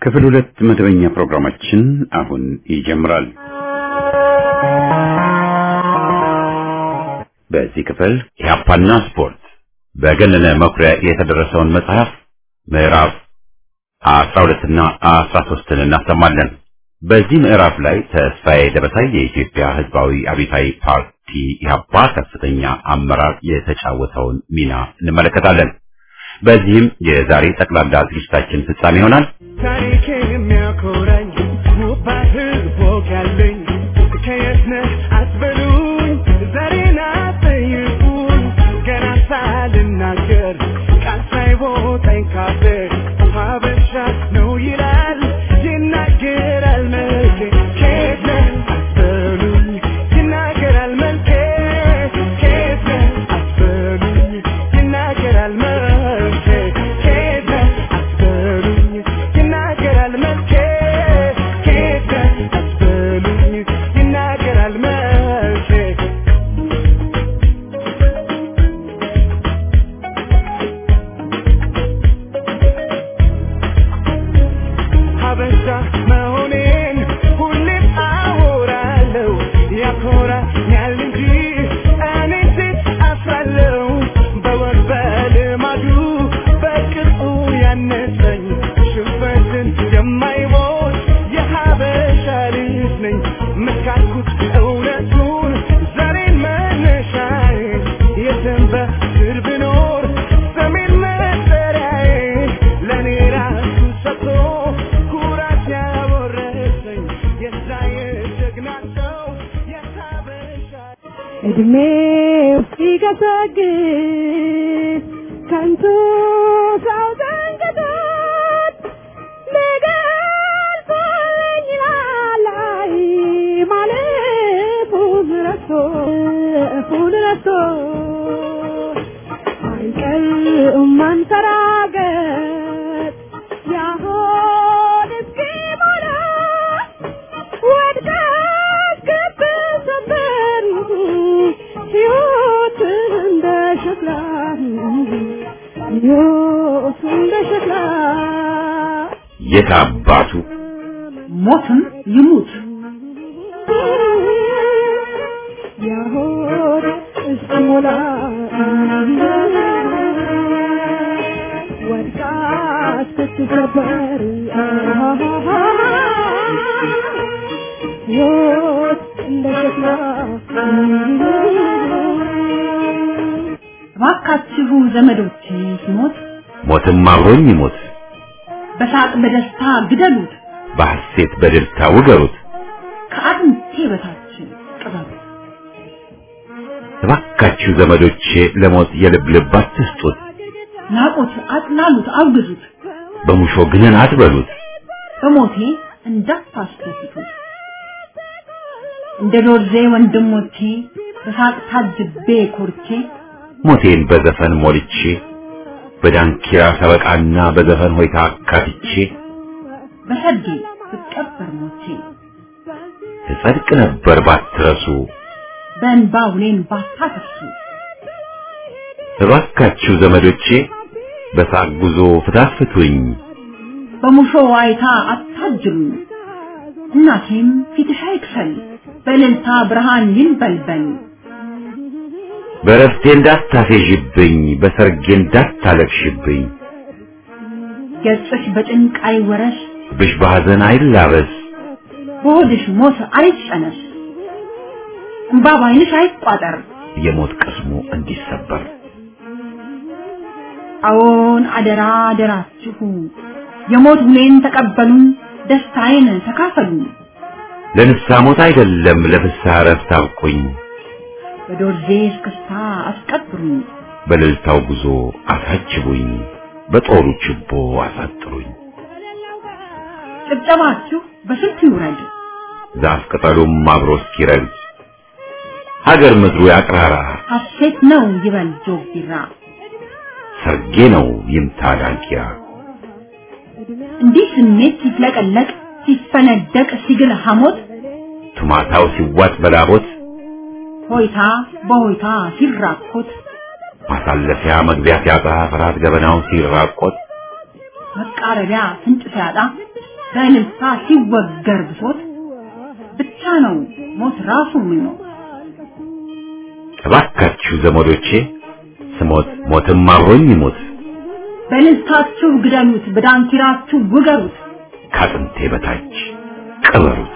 ክፍል ሁለት መደበኛ ፕሮግራማችን አሁን ይጀምራል። በዚህ ክፍል ኢህአፓና ስፖርት በገነነ መኩሪያ የተደረሰውን መጽሐፍ ምዕራፍ አስራ ሁለትና አስራ ሶስትን እናሰማለን። በዚህ ምዕራፍ ላይ ተስፋዬ ደበሳይ የኢትዮጵያ ሕዝባዊ አብዮታዊ ፓርቲ ኢህአፓ ከፍተኛ አመራር የተጫወተውን ሚና እንመለከታለን። በዚህም የዛሬ ጠቅላላ ዝግጅታችን ፍጻሜ ይሆናል። ታሪኬን የሚያኮራኝ ውባ ህዝብ ወግ ያለኝ ከየት ነህ አትበሉኝ፣ ዛሬን አትጠይቁኝ። ገና ሳልናገር ቃል ሳይቦጠኝ ካፌ ሀበሻ ነው ይላል ይናገራል መልኬ። ከየት ነህ አትበሉኝ፣ ይናገራል መልኬ። ከየት ነህ አትበሉኝ፣ ይናገራል መልኬ። ከየት ነህ አትበሉኝ፣ ይናገራል መልኬ። ከየት ነህ አትበሉኝ፣ ይናገራል መልኬ። ሀበሻ መሆኔን ሁሌም አወራለሁ። ያኮራኛል እንጂ እኔ ሴት አፍራለሁ። በወግ በልማዱ በቅርጹ ያነሰኝ ሽንፈትን የማይሞት የሀበሻ ልጅ ነኝ። መስካኩት እውነቱን ዛሬን መነሻዬ የትም በስር ብኖር ሰሜን መጠሪያዬ ለእኔ ራሱ ሰጥቶ ኩራት ያወረሰኝ የዛ የጀግና ሰው የሀበሻ እድሜው ሲገሰግስ ከንቱ ሰው ዘንግቶት ሊገልጸኝ ላላይ ማለፉን ረስቶ እፉን ረስቶ አይቀርም ማንሰራገጥ ያሆን እስኪሞላ ወድቀት ክብ ሰበር ሕይወት እንደ ሸክላ ሕይወት እንደ ሸክላ የት አባቱ ሞትም ይሙት ያሆን እስኪሞላ ወድቃ ስትሰበር ሕይወት እንደ ሸክላ እባካችሁ ዘመዶቼ ሲሞት ሞትም አብሮኝ ይሞት፣ በሳቅ በደስታ ግደሉት፣ በሐሴት በደስታ ውገሩት። ከአጥንቴ በታች ቅበሩት። እባካችሁ ዘመዶቼ ለሞት የልብ ልብ አትስጡት፣ ናቁት፣ አጥላሉት፣ አውግዙት፣ በሙሾ ግንን አትበሉት። በሞቴ እንዳታስደስቱት። እንደ ዶርዜ ወንድሞቼ በሳቅ ታጅቤ ኮርቼ ሞቴን በዘፈን ሞልቼ በዳንኪራ ሰበቃና በዘፈን ሆይታ አካትቼ በሰርጌ ብቀበር ሞቼ ትጸድቅ ነበር ባትረሱ። በእንባ ውሌን ባታፈሱ እባካችሁ ዘመዶቼ በሳቅ ጉዞ ፍታፍቱኝ፣ በሙሾ ዋይታ አታጅሉኝ። እናቴም ፊትሽ አይክፈል በእልልታ ብርሃን ይንበልበል። በረፍቴ እንዳታፌዥብኝ፣ በሰርጌ እንዳታለቅሽብኝ፣ ገጽሽ በጭንቅ አይወረስ፣ ብሽ በሐዘን አይላበስ፣ በሆድሽ ሞት አይጨነስ፣ እንባ ባይንሽ አይቋጠር። የሞት ቅስሙ እንዲሰበር አዎን አደራ አደራችሁ የሞት ውሌን ተቀበሉን፣ ደስታዬን ተካፈሉ። ለንስሐ ሞት አይደለም ለፍስሐ እረፍት አብቁኝ፣ በዶርዜ እስክስታ አስቀብሩኝ፣ በእልልታው ጉዞ አሳጅቡኝ፣ በጦሩ ችቦ አሳጥሩኝ። ጭብጨባችሁ በስልት ይውረድ፣ ዛፍ ቅጠሉም አብሮ እስኪረግድ ሀገር ምድሩ ያቅራራ፣ ሐሴት ነው ይበል ጆግ ቢራ። ሰርጌ ነው ይምታ ዳንኪራ። እንዲህ ስሜት ሲፍለቀለቅ ሲፈነደቅ ሲግል ሐሞት ቱማታው ሲዋጥ በላቦት ሆይታ በሆይታ ሲራኮት ማሳለፊያ መግቢያ ሲያጣ ፍርሃት ገበናው ሲራቆት መቃረቢያ ፍንጭ ሲያጣ በእልልታ ሲወገር ብሶት ብቻ ነው ሞት ራሱ የሚሞት። እባካችሁ ዘመዶቼ ስሞት ሞትም አብሮኝ ይሞት በእልልታችሁ ግደሉት፣ በዳንኪራችሁ ውገሩት። ከአጥንቴ በታች ቅበሩት።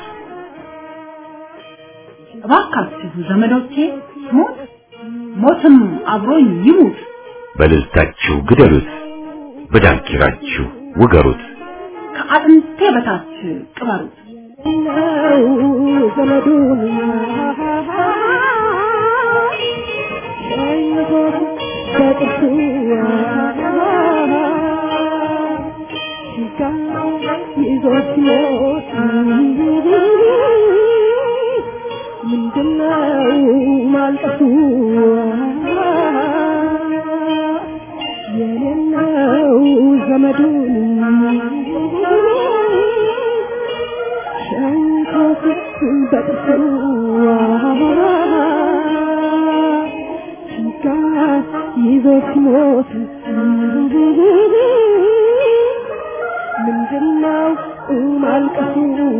እባካችሁ ዘመዶቼ ሞት ሞትም አብሮኝ ይሙት። በልልታችሁ ግደሉት፣ በዳንኪራችሁ ውገሩት። ከአጥንቴ በታች ቅበሩት። ነው ዘመዱን ሸኝቶት በጥርሱ ሲጋ ይዞት ሲሞት ምንድነው ማልቀሱ የሌለው ዘመዱን ሸንኮት በጥርሱ ሲጋ ይዞ ሲሞት ምንድነው ማልቀሱ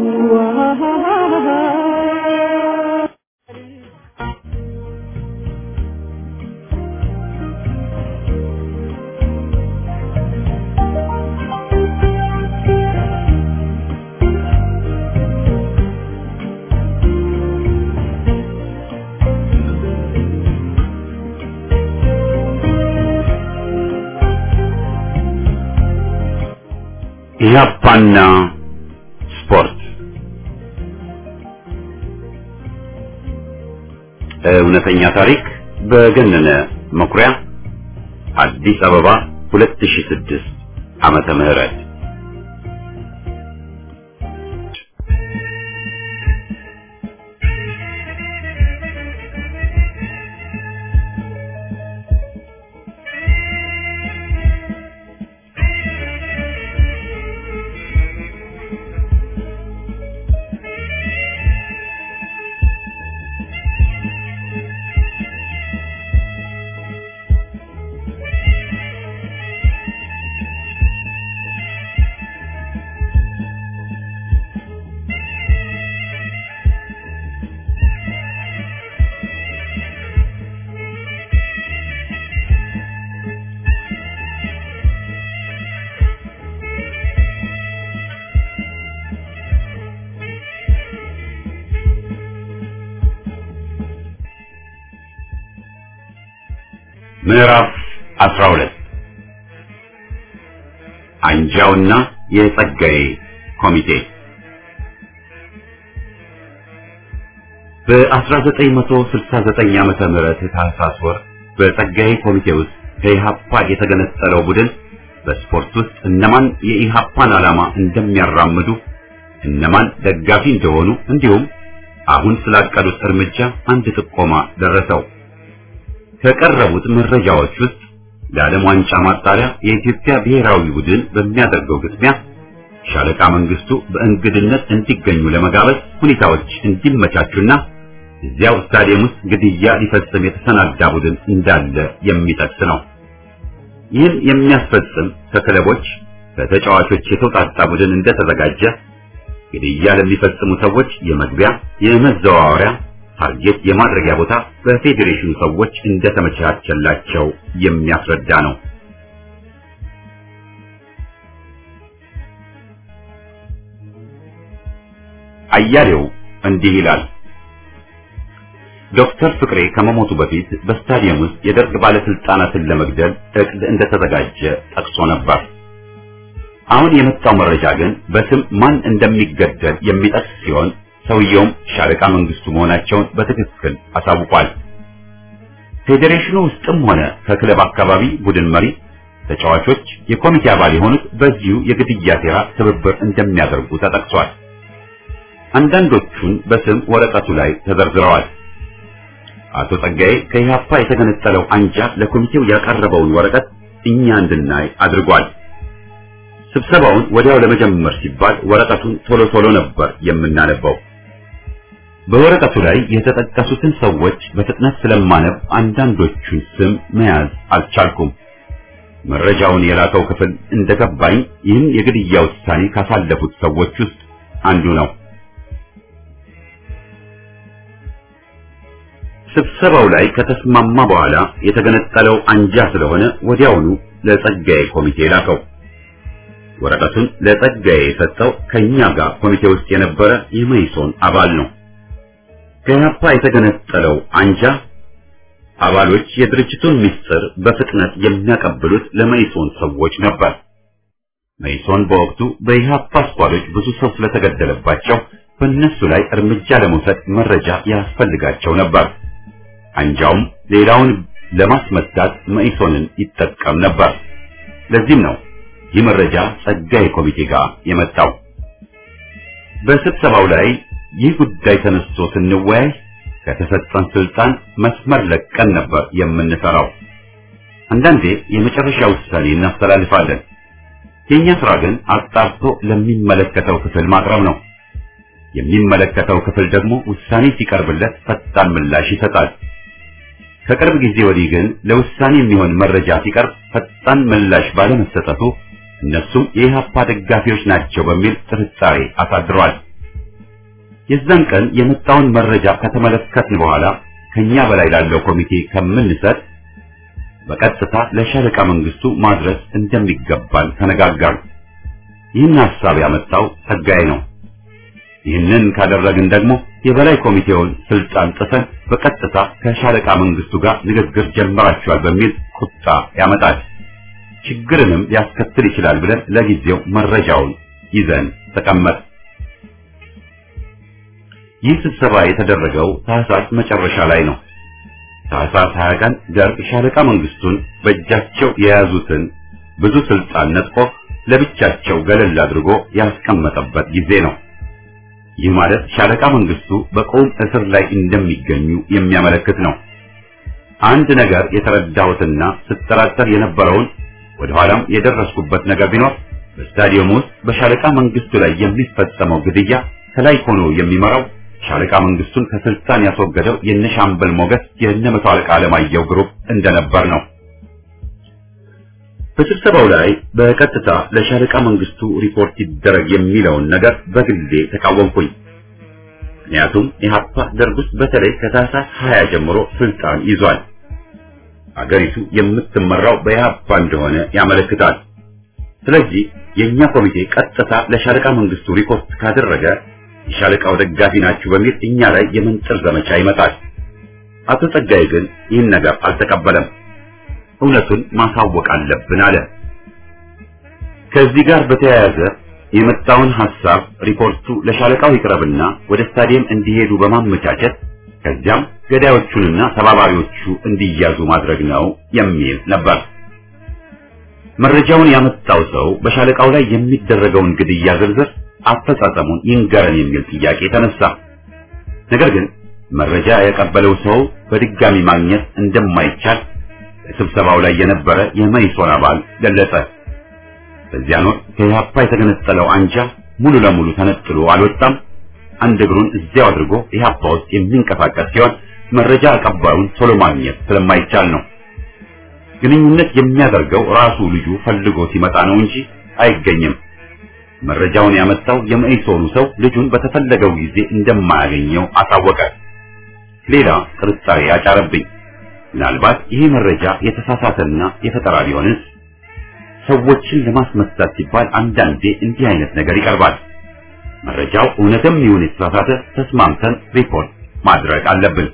ኢህአፓና ስፖርት እውነተኛ ታሪክ በገነነ መኩሪያ አዲስ አበባ 2006 ዓመተ ምህረት ምዕራፍ 12 አንጃውና የጸጋዬ ኮሚቴ በ1969 ዓመተ ምህረት ታህሳስ ወር በጸጋዬ ኮሚቴ ውስጥ ከኢሃፓ የተገነጠለው ቡድን በስፖርት ውስጥ እነማን የኢሃፓን ዓላማ እንደሚያራምዱ እነማን ደጋፊ እንደሆኑ እንዲሁም አሁን ስላቀዱት እርምጃ አንድ ጥቆማ ደረሰው። ከቀረቡት መረጃዎች ውስጥ ለዓለም ዋንጫ ማጣሪያ የኢትዮጵያ ብሔራዊ ቡድን በሚያደርገው ግጥሚያ ሻለቃ መንግስቱ በእንግድነት እንዲገኙ ለመጋበዝ ሁኔታዎች እንዲመቻቹና እዚያው ስታዲየም ውስጥ ግድያ ሊፈጽም የተሰናዳ ቡድን እንዳለ የሚጠቅስ ነው። ይህን የሚያስፈጽም ከክለቦች ከተጫዋቾች የተውጣጣ ቡድን እንደተዘጋጀ ግድያ ለሚፈጽሙ ሰዎች የመግቢያ የመዘዋወሪያ ታርጌት የማድረጊያ ቦታ በፌዴሬሽኑ ሰዎች እንደተመቻቸላቸው የሚያስረዳ ነው። አያሌው እንዲህ ይላል። ዶክተር ፍቅሬ ከመሞቱ በፊት በስታዲየም ውስጥ የደርግ ባለስልጣናትን ለመግደል እቅድ እንደተዘጋጀ ጠቅሶ ነበር። አሁን የመጣው መረጃ ግን በስም ማን እንደሚገደል የሚጠቅስ ሲሆን ሰውየውም ሻለቃ መንግስቱ መሆናቸውን በትክክል አሳውቋል። ፌዴሬሽኑ ውስጥም ሆነ ከክለብ አካባቢ ቡድን መሪ፣ ተጫዋቾች፣ የኮሚቴ አባል የሆኑት በዚሁ የግድያ ሴራ ትብብር እንደሚያደርጉ ተጠቅሷል። አንዳንዶቹን በስም ወረቀቱ ላይ ተዘርዝረዋል። አቶ ጸጋዬ ከኢህአፓ የተገነጠለው አንጃ ለኮሚቴው ያቀረበውን ወረቀት እኛ እንድናይ አድርጓል። ስብሰባውን ወዲያው ለመጀመር ሲባል ወረቀቱን ቶሎ ቶሎ ነበር የምናነበው። በወረቀቱ ላይ የተጠቀሱትን ሰዎች በፍጥነት ስለማነብ አንዳንዶቹን ስም መያዝ አልቻልኩም። መረጃውን የላከው ክፍል እንደገባኝ ይህን የግድያ ውሳኔ ካሳለፉት ሰዎች ውስጥ አንዱ ነው። ስብሰባው ላይ ከተስማማ በኋላ የተገነጠለው አንጃ ስለሆነ ወዲያውኑ ለጸጋዬ ኮሚቴ ላከው። ወረቀቱን ለጸጋዬ የሰጠው ከኛ ጋር ኮሚቴ ውስጥ የነበረ የመይሶን አባል ነው። ከያፓ የተገነጠለው አንጃ አባሎች የድርጅቱን ምስጢር በፍጥነት የሚያቀብሉት ለመይሶን ሰዎች ነበር። መይሶን በወቅቱ በኢህአፓ ስኳዶች ብዙ ሰው ስለተገደለባቸው በእነሱ ላይ እርምጃ ለመውሰድ መረጃ ያስፈልጋቸው ነበር። አንጃውም ሌላውን ለማስመታት መኢሶንን ይጠቀም ነበር። ለዚህም ነው ይህ መረጃ ጸጋዬ ኮሚቴ ጋር የመጣው። በስብሰባው ላይ ይህ ጉዳይ ተነስቶ ስንወያይ ከተሰጠን ስልጣን መስመር ለቀን ነበር የምንሰራው። አንዳንዴ የመጨረሻ ውሳኔ እናስተላልፋለን። የኛ ስራ ግን አጣርቶ ለሚመለከተው ክፍል ማቅረብ ነው። የሚመለከተው ክፍል ደግሞ ውሳኔ ሲቀርብለት ፈጣን ምላሽ ይሰጣል። ከቅርብ ጊዜ ወዲህ ግን ለውሳኔ የሚሆን መረጃ ሲቀርብ ፈጣን ምላሽ ባለመሰጠቱ እነሱም የኢህአፓ ደጋፊዎች ናቸው በሚል ጥርጣሬ አሳድሯል። የዛን ቀን የመጣውን መረጃ ከተመለከትን በኋላ ከኛ በላይ ላለው ኮሚቴ ከምንሰጥ በቀጥታ ለሻለቃ መንግስቱ ማድረስ እንደሚገባን ተነጋገርን። ይህን ሐሳብ ያመጣው ጸጋዬ ነው። ይህንን ካደረግን ደግሞ የበላይ ኮሚቴውን ስልጣን ጥሰን በቀጥታ ከሻለቃ መንግስቱ ጋር ንግግር ጀምራችኋል በሚል ቁጣ ያመጣል። ችግርንም ሊያስከትል ይችላል ብለን ለጊዜው መረጃውን ይዘን ተቀመጥ። ይህ ስብሰባ የተደረገው ታህሳስ መጨረሻ ላይ ነው። ታህሳስ 20 ቀን ደርግ ሻለቃ መንግስቱን በእጃቸው የያዙትን ብዙ ስልጣን ነጥቆ ለብቻቸው ገለል አድርጎ ያስቀመጠበት ጊዜ ነው። ይህ ማለት ሻለቃ መንግስቱ በቁም እስር ላይ እንደሚገኙ የሚያመለክት ነው። አንድ ነገር የተረዳሁትና ስጠራጠር የነበረውን ወደ ኋላም የደረስኩበት ነገር ቢኖር በስታዲየም ውስጥ በሻለቃ መንግስቱ ላይ የሚፈጸመው ግድያ ከላይ ሆኖ የሚመራው ሻለቃ መንግስቱን ከስልጣን ያስወገደው የነሻምበል ሞገስ የነ መቶ አለቃ አለማየሁ ግሩፕ እንደነበር ነው። በስብሰባው ላይ በቀጥታ ለሻለቃ መንግስቱ ሪፖርት ይደረግ የሚለውን ነገር በግሌ ተቃወምኩኝ። ምክንያቱም ኢህአፓ ደርግ ውስጥ በተለይ ከታህሳስ 20 ጀምሮ ስልጣን ይዟል። አገሪቱ የምትመራው በኢህአፓ እንደሆነ ያመለክታል። ስለዚህ የኛ ኮሚቴ ቀጥታ ለሻለቃ መንግስቱ ሪፖርት ካደረገ የሻለቃው ደጋፊ ናችሁ በሚል እኛ ላይ የመንጥር ዘመቻ ይመጣል። አቶ ጸጋዬ ግን ይህን ነገር አልተቀበለም። እውነቱን ማሳወቅ አለብን አለ። ከዚህ ጋር በተያያዘ የመጣውን ሐሳብ ሪፖርቱ ለሻለቃው ይቅረብና ወደ ስታዲየም እንዲሄዱ በማመቻቸት ከዚያም ገዳዮቹንና ተባባሪዎቹ እንዲያዙ ማድረግ ነው የሚል ነበር። መረጃውን ያመጣው ሰው በሻለቃው ላይ የሚደረገውን ግድያ ዝርዝር አፈጻጸሙን ይንገረን የሚል ጥያቄ ተነሳ። ነገር ግን መረጃ ያቀበለው ሰው በድጋሚ ማግኘት እንደማይቻል በስብሰባው ላይ የነበረ የመይሶን አባል ገለጸ። በዚያን ወቅት ከኢህአፓ የተገነጠለው አንጃ ሙሉ ለሙሉ ተነጥሎ አልወጣም። አንድ እግሩን እዚያው አድርጎ ኢህአፓ ውስጥ የሚንቀሳቀስ ሲሆን መረጃ አቀባዩን ቶሎ ማግኘት ስለማይቻል ነው። ግንኙነት የሚያደርገው ራሱ ልጁ ፈልጎ ሲመጣ ነው እንጂ አይገኝም። መረጃውን ያመጣው የመኢሶኑ ሰው ልጁን በተፈለገው ጊዜ እንደማያገኘው አሳወቀ። ሌላ ጥርጣሬ አጫረብኝ። ምናልባት ይሄ መረጃ የተሳሳተና የፈጠራ ቢሆንስ? ሰዎችን ለማስመታት ሲባል አንዳንዴ እንዲህ አይነት ነገር ይቀርባል። መረጃው እውነትም ይሁን የተሳሳተ ተስማምተን ሪፖርት ማድረግ አለብን።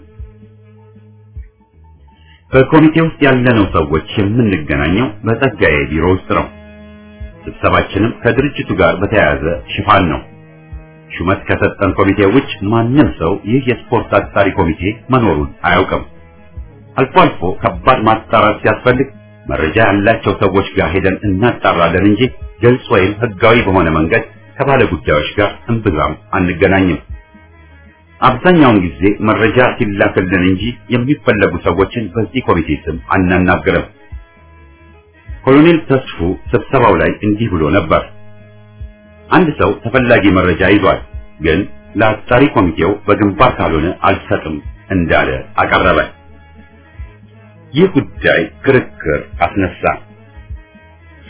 በኮሚቴ ውስጥ ያለነው ሰዎች የምንገናኘው በጸጋዬ ቢሮ ውስጥ ነው። ስብሰባችንም ከድርጅቱ ጋር በተያያዘ ሽፋን ነው። ሹመት ከሰጠን ኮሚቴ ውጭ ማንም ሰው ይህ የስፖርት አጣሪ ኮሚቴ መኖሩን አያውቅም። አልፎ አልፎ ከባድ ማጣራት ሲያስፈልግ መረጃ ያላቸው ሰዎች ጋር ሄደን እናጣራለን እንጂ ግልጽ ወይም ሕጋዊ በሆነ መንገድ ከባለ ጉዳዮች ጋር እምብዛም አንገናኝም። አብዛኛውን ጊዜ መረጃ ሲላክልን እንጂ የሚፈለጉ ሰዎችን በዚህ ኮሚቴ ስም አናናግርም። ኮሎኔል ተስፉ ስብሰባው ላይ እንዲህ ብሎ ነበር። አንድ ሰው ተፈላጊ መረጃ ይዟል፣ ግን ለአጣሪ ኮሚቴው በግንባር ካልሆነ አልሰጥም እንዳለ አቀረበ። ይህ ጉዳይ ክርክር አስነሳ።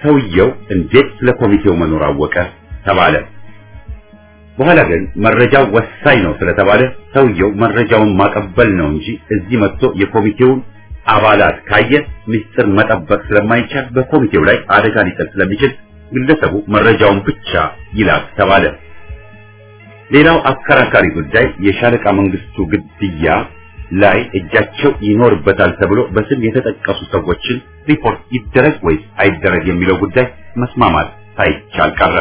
ሰውየው እንዴት ስለ ኮሚቴው መኖር አወቀ ተባለ። በኋላ ግን መረጃው ወሳኝ ነው ስለተባለ ሰውየው መረጃውን ማቀበል ነው እንጂ እዚህ መጥቶ የኮሚቴውን አባላት ካየ ምስጢር መጠበቅ ስለማይቻል በኮሚቴው ላይ አደጋ ሊጥል ስለሚችል ግለሰቡ መረጃውን ብቻ ይላክ ተባለ። ሌላው አከራካሪ ጉዳይ የሻለቃ መንግስቱ ግድያ ላይ እጃቸው ይኖርበታል ተብሎ በስም የተጠቀሱ ሰዎችን ሪፖርት ይደረግ ወይስ አይደረግ የሚለው ጉዳይ መስማማት ሳይቻል ቀረ።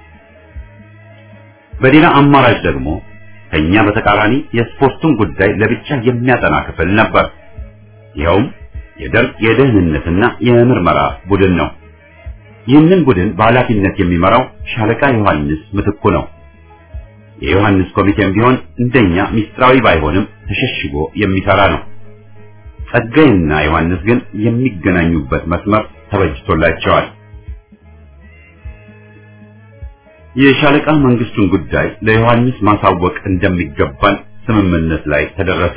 በሌላ አማራጭ ደግሞ ከኛ በተቃራኒ የስፖርቱን ጉዳይ ለብቻ የሚያጠና ክፍል ነበር። ይኸውም የደርግ የደህንነትና የምርመራ ቡድን ነው። ይህንን ቡድን በኃላፊነት የሚመራው ሻለቃ ዮሐንስ ምትኩ ነው። የዮሐንስ ኮሚቴም ቢሆን እንደኛ ሚስጥራዊ ባይሆንም ተሸሽጎ የሚሰራ ነው። ጸጋይና ዮሐንስ ግን የሚገናኙበት መስመር ተበጅቶላቸዋል። የሻለቃ መንግስቱን ጉዳይ ለዮሐንስ ማሳወቅ እንደሚገባን ስምምነት ላይ ተደረሰ።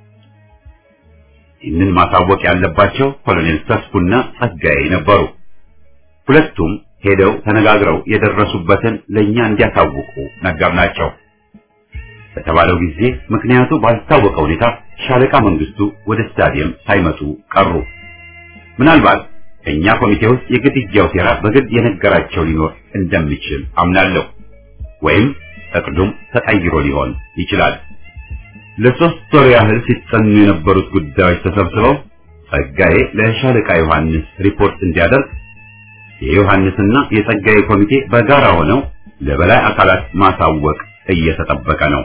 ይህንን ማሳወቅ ያለባቸው ኮሎኔል ተስፉና ጸጋዬ ነበሩ። ሁለቱም ሄደው ተነጋግረው የደረሱበትን ለኛ እንዲያሳውቁ ነገርናቸው። በተባለው ጊዜ ምክንያቱ ባልታወቀ ሁኔታ ሻለቃ መንግስቱ ወደ ስታዲየም ሳይመጡ ቀሩ። ምናልባት ከኛ ኮሚቴ ውስጥ የግድያው ሴራ በግድ የነገራቸው ሊኖር እንደሚችል አምናለሁ። ወይም እቅዱም ተቀይሮ ሊሆን ይችላል። ለሶስት ወር ያህል ሲጠኑ የነበሩት ጉዳዮች ተሰብስበው ጸጋዬ ለሻለቃ ዮሐንስ ሪፖርት እንዲያደርግ የዮሐንስና የጸጋዬ ኮሚቴ በጋራ ሆነው ለበላይ አካላት ማሳወቅ እየተጠበቀ ነው።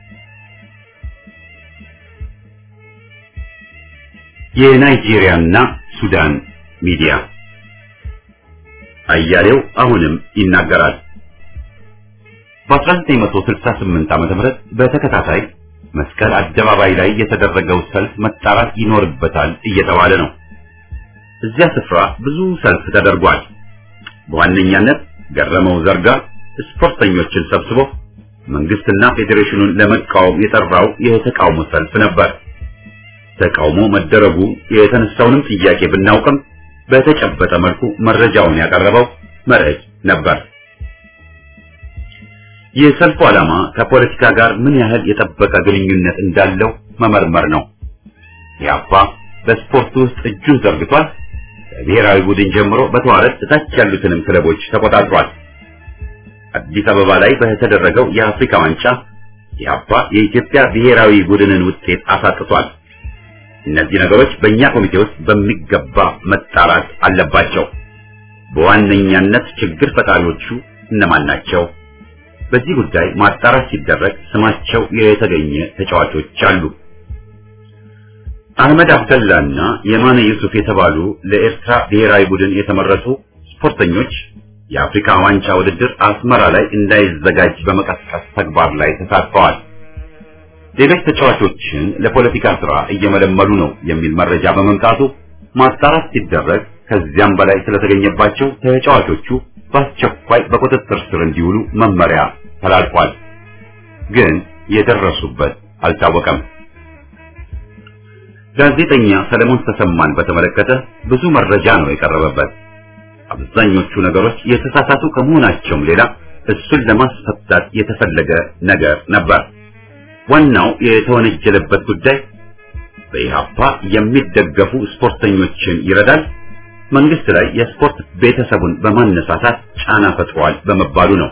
የናይጄሪያና ሱዳን ሚዲያ አያሌው አሁንም ይናገራል። በ1968 ዓመተ ምህረት በተከታታይ መስቀል አደባባይ ላይ የተደረገው ሰልፍ መጣራት ይኖርበታል እየተባለ ነው። እዚያ ስፍራ ብዙ ሰልፍ ተደርጓል። በዋነኛነት ገረመው ዘርጋ ስፖርተኞችን ሰብስቦ መንግስትና ፌዴሬሽኑን ለመቃወም የጠራው የተቃውሞ ሰልፍ ነበር። ተቃውሞ መደረጉ የተነሳውንም ጥያቄ ብናውቅም በተጨበጠ መልኩ መረጃውን ያቀረበው መርዕድ ነበር። የሰልፉ ዓላማ ከፖለቲካ ጋር ምን ያህል የጠበቀ ግንኙነት እንዳለው መመርመር ነው። ያባ በስፖርቱ ውስጥ እጁን ዘርግቷል። ከብሔራዊ ቡድን ጀምሮ በተዋረድ እታች ያሉትንም ክለቦች ተቆጣጥሯል። አዲስ አበባ ላይ በተደረገው የአፍሪካ ዋንጫ ያባ የኢትዮጵያ ብሔራዊ ቡድንን ውጤት አሳጥቷል። እነዚህ ነገሮች በእኛ ኮሚቴ ውስጥ በሚገባ መጣራት አለባቸው። በዋነኛነት ችግር ፈጣሪዎቹ እነማን ናቸው? በዚህ ጉዳይ ማጣራት ሲደረግ ስማቸው የተገኘ ተጫዋቾች አሉ። አህመድ አብደላና የማነ ዩሱፍ የተባሉ ለኤርትራ ብሔራዊ ቡድን የተመረጡ ስፖርተኞች የአፍሪካ ዋንጫ ውድድር አስመራ ላይ እንዳይዘጋጅ በመቀስቀስ ተግባር ላይ ተሳትፈዋል። ሌሎች ተጫዋቾችን ለፖለቲካ ስራ እየመለመሉ ነው የሚል መረጃ በመምጣቱ ማጣራት ሲደረግ ከዚያም በላይ ስለተገኘባቸው ተጫዋቾቹ በአስቸኳይ በቁጥጥር ስር እንዲውሉ መመሪያ ተላልፏል። ግን የደረሱበት አልታወቀም። ጋዜጠኛ ሰለሞን ተሰማን በተመለከተ ብዙ መረጃ ነው የቀረበበት። አብዛኞቹ ነገሮች የተሳሳቱ ከመሆናቸውም ሌላ እሱን ለማስፈታት የተፈለገ ነገር ነበር። ዋናው የተወነጀለበት ጉዳይ በኢህአፓ የሚደገፉ ስፖርተኞችን ይረዳል፣ መንግስት ላይ የስፖርት ቤተሰቡን በማነሳሳት ጫና ፈጥሯል በመባሉ ነው።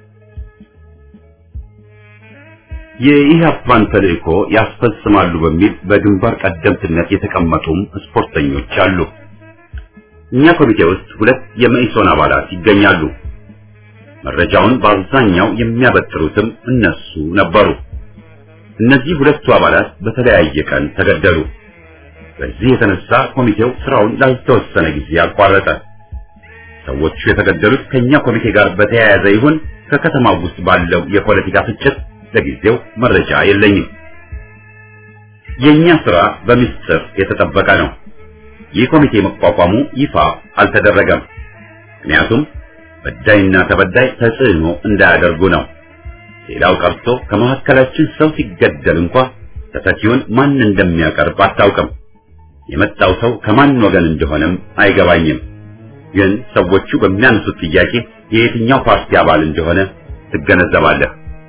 የኢህአፓን ተልእኮ ያስፈጽማሉ በሚል በግንባር ቀደምትነት የተቀመጡም ስፖርተኞች አሉ። እኛ ኮሚቴ ውስጥ ሁለት የመኢሶን አባላት ይገኛሉ። መረጃውን በአብዛኛው የሚያበጥሩትም እነሱ ነበሩ። እነዚህ ሁለቱ አባላት በተለያየ ቀን ተገደሉ። በዚህ የተነሳ ኮሚቴው ስራውን ላልተወሰነ ጊዜ አቋረጠ። ሰዎቹ የተገደሉት ከኛ ኮሚቴ ጋር በተያያዘ ይሁን ከከተማው ውስጥ ባለው የፖለቲካ ፍጭት ለጊዜው መረጃ የለኝም። የኛ ስራ በምስጢር የተጠበቀ ነው። ይህ ኮሚቴ መቋቋሙ ይፋ አልተደረገም። ምክንያቱም በዳይና ተበዳይ ተጽዕኖ እንዳያደርጉ ነው። ሌላው ቀርቶ ከመካከላችን ሰው ሲገደል እንኳ ተተኪውን ማን እንደሚያቀርብ አታውቅም። የመጣው ሰው ከማን ወገን እንደሆነም አይገባኝም። ግን ሰዎቹ በሚያነሱት ጥያቄ የየትኛው ፓርቲ አባል እንደሆነ ትገነዘባለህ።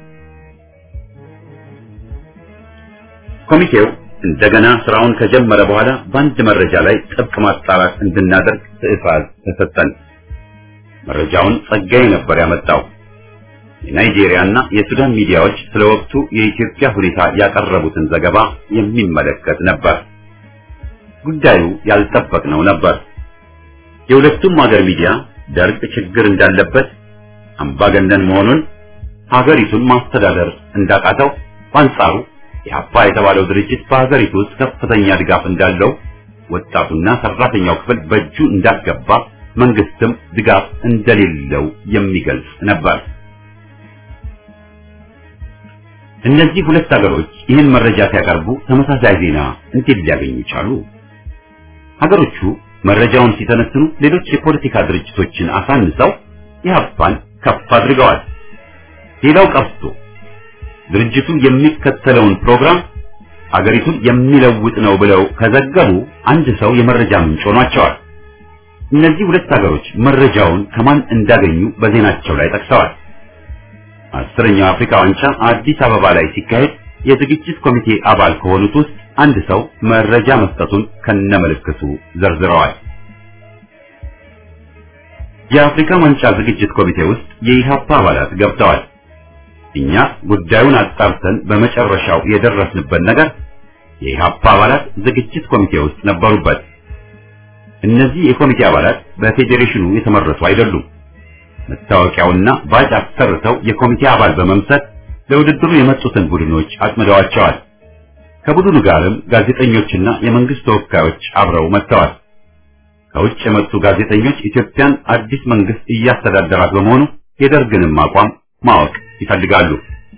ኮሚቴው እንደገና ስራውን ከጀመረ በኋላ በአንድ መረጃ ላይ ጥብቅ ማጣራት እንድናደርግ ትዕዛዝ ተሰጠን። መረጃውን ጸጋዬ ነበር ያመጣው። የናይጄሪያና የሱዳን ሚዲያዎች ስለ ወቅቱ የኢትዮጵያ ሁኔታ ያቀረቡትን ዘገባ የሚመለከት ነበር። ጉዳዩ ያልጠበቅነው ነበር። የሁለቱም ሀገር ሚዲያ ደርግ ችግር እንዳለበት፣ አምባገነን መሆኑን፣ ሀገሪቱን ማስተዳደር እንዳቃተው፣ በአንጻሩ የአባ የተባለው ድርጅት በሀገሪቱ ውስጥ ከፍተኛ ድጋፍ እንዳለው፣ ወጣቱና ሰራተኛው ክፍል በእጁ እንዳስገባ፣ መንግስትም ድጋፍ እንደሌለው የሚገልጽ ነበር። እነዚህ ሁለት ሀገሮች ይህን መረጃ ሲያቀርቡ ተመሳሳይ ዜና እንዴት ሊያገኙ ቻሉ? ሀገሮቹ መረጃውን ሲተነትኑ ሌሎች የፖለቲካ ድርጅቶችን አሳንሰው ኢህአፓን ከፍ አድርገዋል። ሌላው ቀርቶ ድርጅቱ የሚከተለውን ፕሮግራም አገሪቱን የሚለውጥ ነው ብለው ከዘገቡ አንድ ሰው የመረጃ ምንጭ ሆኗቸዋል። እነዚህ ሁለት ሀገሮች መረጃውን ከማን እንዳገኙ በዜናቸው ላይ ጠቅሰዋል። አስረኛው አፍሪካ ዋንጫ አዲስ አበባ ላይ ሲካሄድ የዝግጅት ኮሚቴ አባል ከሆኑት ውስጥ አንድ ሰው መረጃ መስጠቱን ከነምልክቱ ዘርዝረዋል። የአፍሪካ ዋንጫ ዝግጅት ኮሚቴ ውስጥ የኢሃፓ አባላት ገብተዋል። እኛ ጉዳዩን አጣርተን በመጨረሻው የደረስንበት ነገር የኢሃፓ አባላት ዝግጅት ኮሚቴ ውስጥ ነበሩበት። እነዚህ የኮሚቴ አባላት በፌዴሬሽኑ የተመረጡ አይደሉም። መታወቂያውና ባጅ አሰርተው የኮሚቴ አባል በመምሰል ለውድድሩ የመጡትን ቡድኖች አጥምደዋቸዋል። ከቡድኑ ጋርም ጋዜጠኞችና የመንግስት ተወካዮች አብረው መጥተዋል። ከውጭ የመጡ ጋዜጠኞች ኢትዮጵያን አዲስ መንግስት እያስተዳደራት በመሆኑ የደርግንም አቋም ማወቅ ይፈልጋሉ።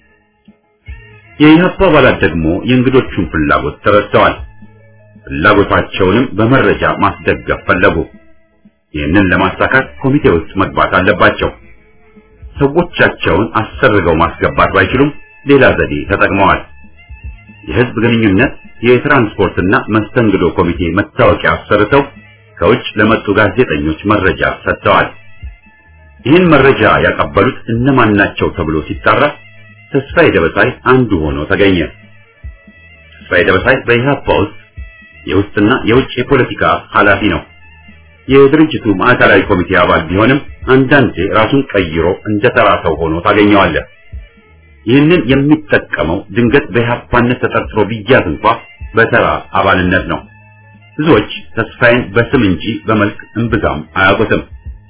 የኢህአፓ አባላት ደግሞ የእንግዶቹን ፍላጎት ተረድተዋል። ፍላጎታቸውንም በመረጃ ማስደገፍ ፈለጉ። ይህንን ለማሳካት ኮሚቴ ውስጥ መግባት አለባቸው። ሰዎቻቸውን አሰርገው ማስገባት ባይችሉም ሌላ ዘዴ ተጠቅመዋል። የህዝብ ግንኙነት፣ የትራንስፖርትና መስተንግዶ ኮሚቴ መታወቂያ አሰርተው ከውጭ ለመጡ ጋዜጠኞች መረጃ ሰጥተዋል። ይህን መረጃ ያቀበሉት እነማን ናቸው ተብሎ ሲጣራ ተስፋዬ ደበሳይ አንዱ ሆኖ ተገኘ። ተስፋዬ ደበሳይ በኢህአፓ ውስጥ የውስጥና የውጭ የፖለቲካ ኃላፊ ነው። የድርጅቱ ማዕከላዊ ኮሚቴ አባል ቢሆንም አንዳንዴ ራሱን ቀይሮ እንደ ተራ ሰው ሆኖ ታገኘዋለህ። ይህንን የሚጠቀመው ድንገት በኢህአፓነት ተጠርጥሮ ቢያዝ እንኳ በተራ አባልነት ነው። ብዙዎች ተስፋዬን በስም እንጂ በመልክ እምብዛም አያውቁትም።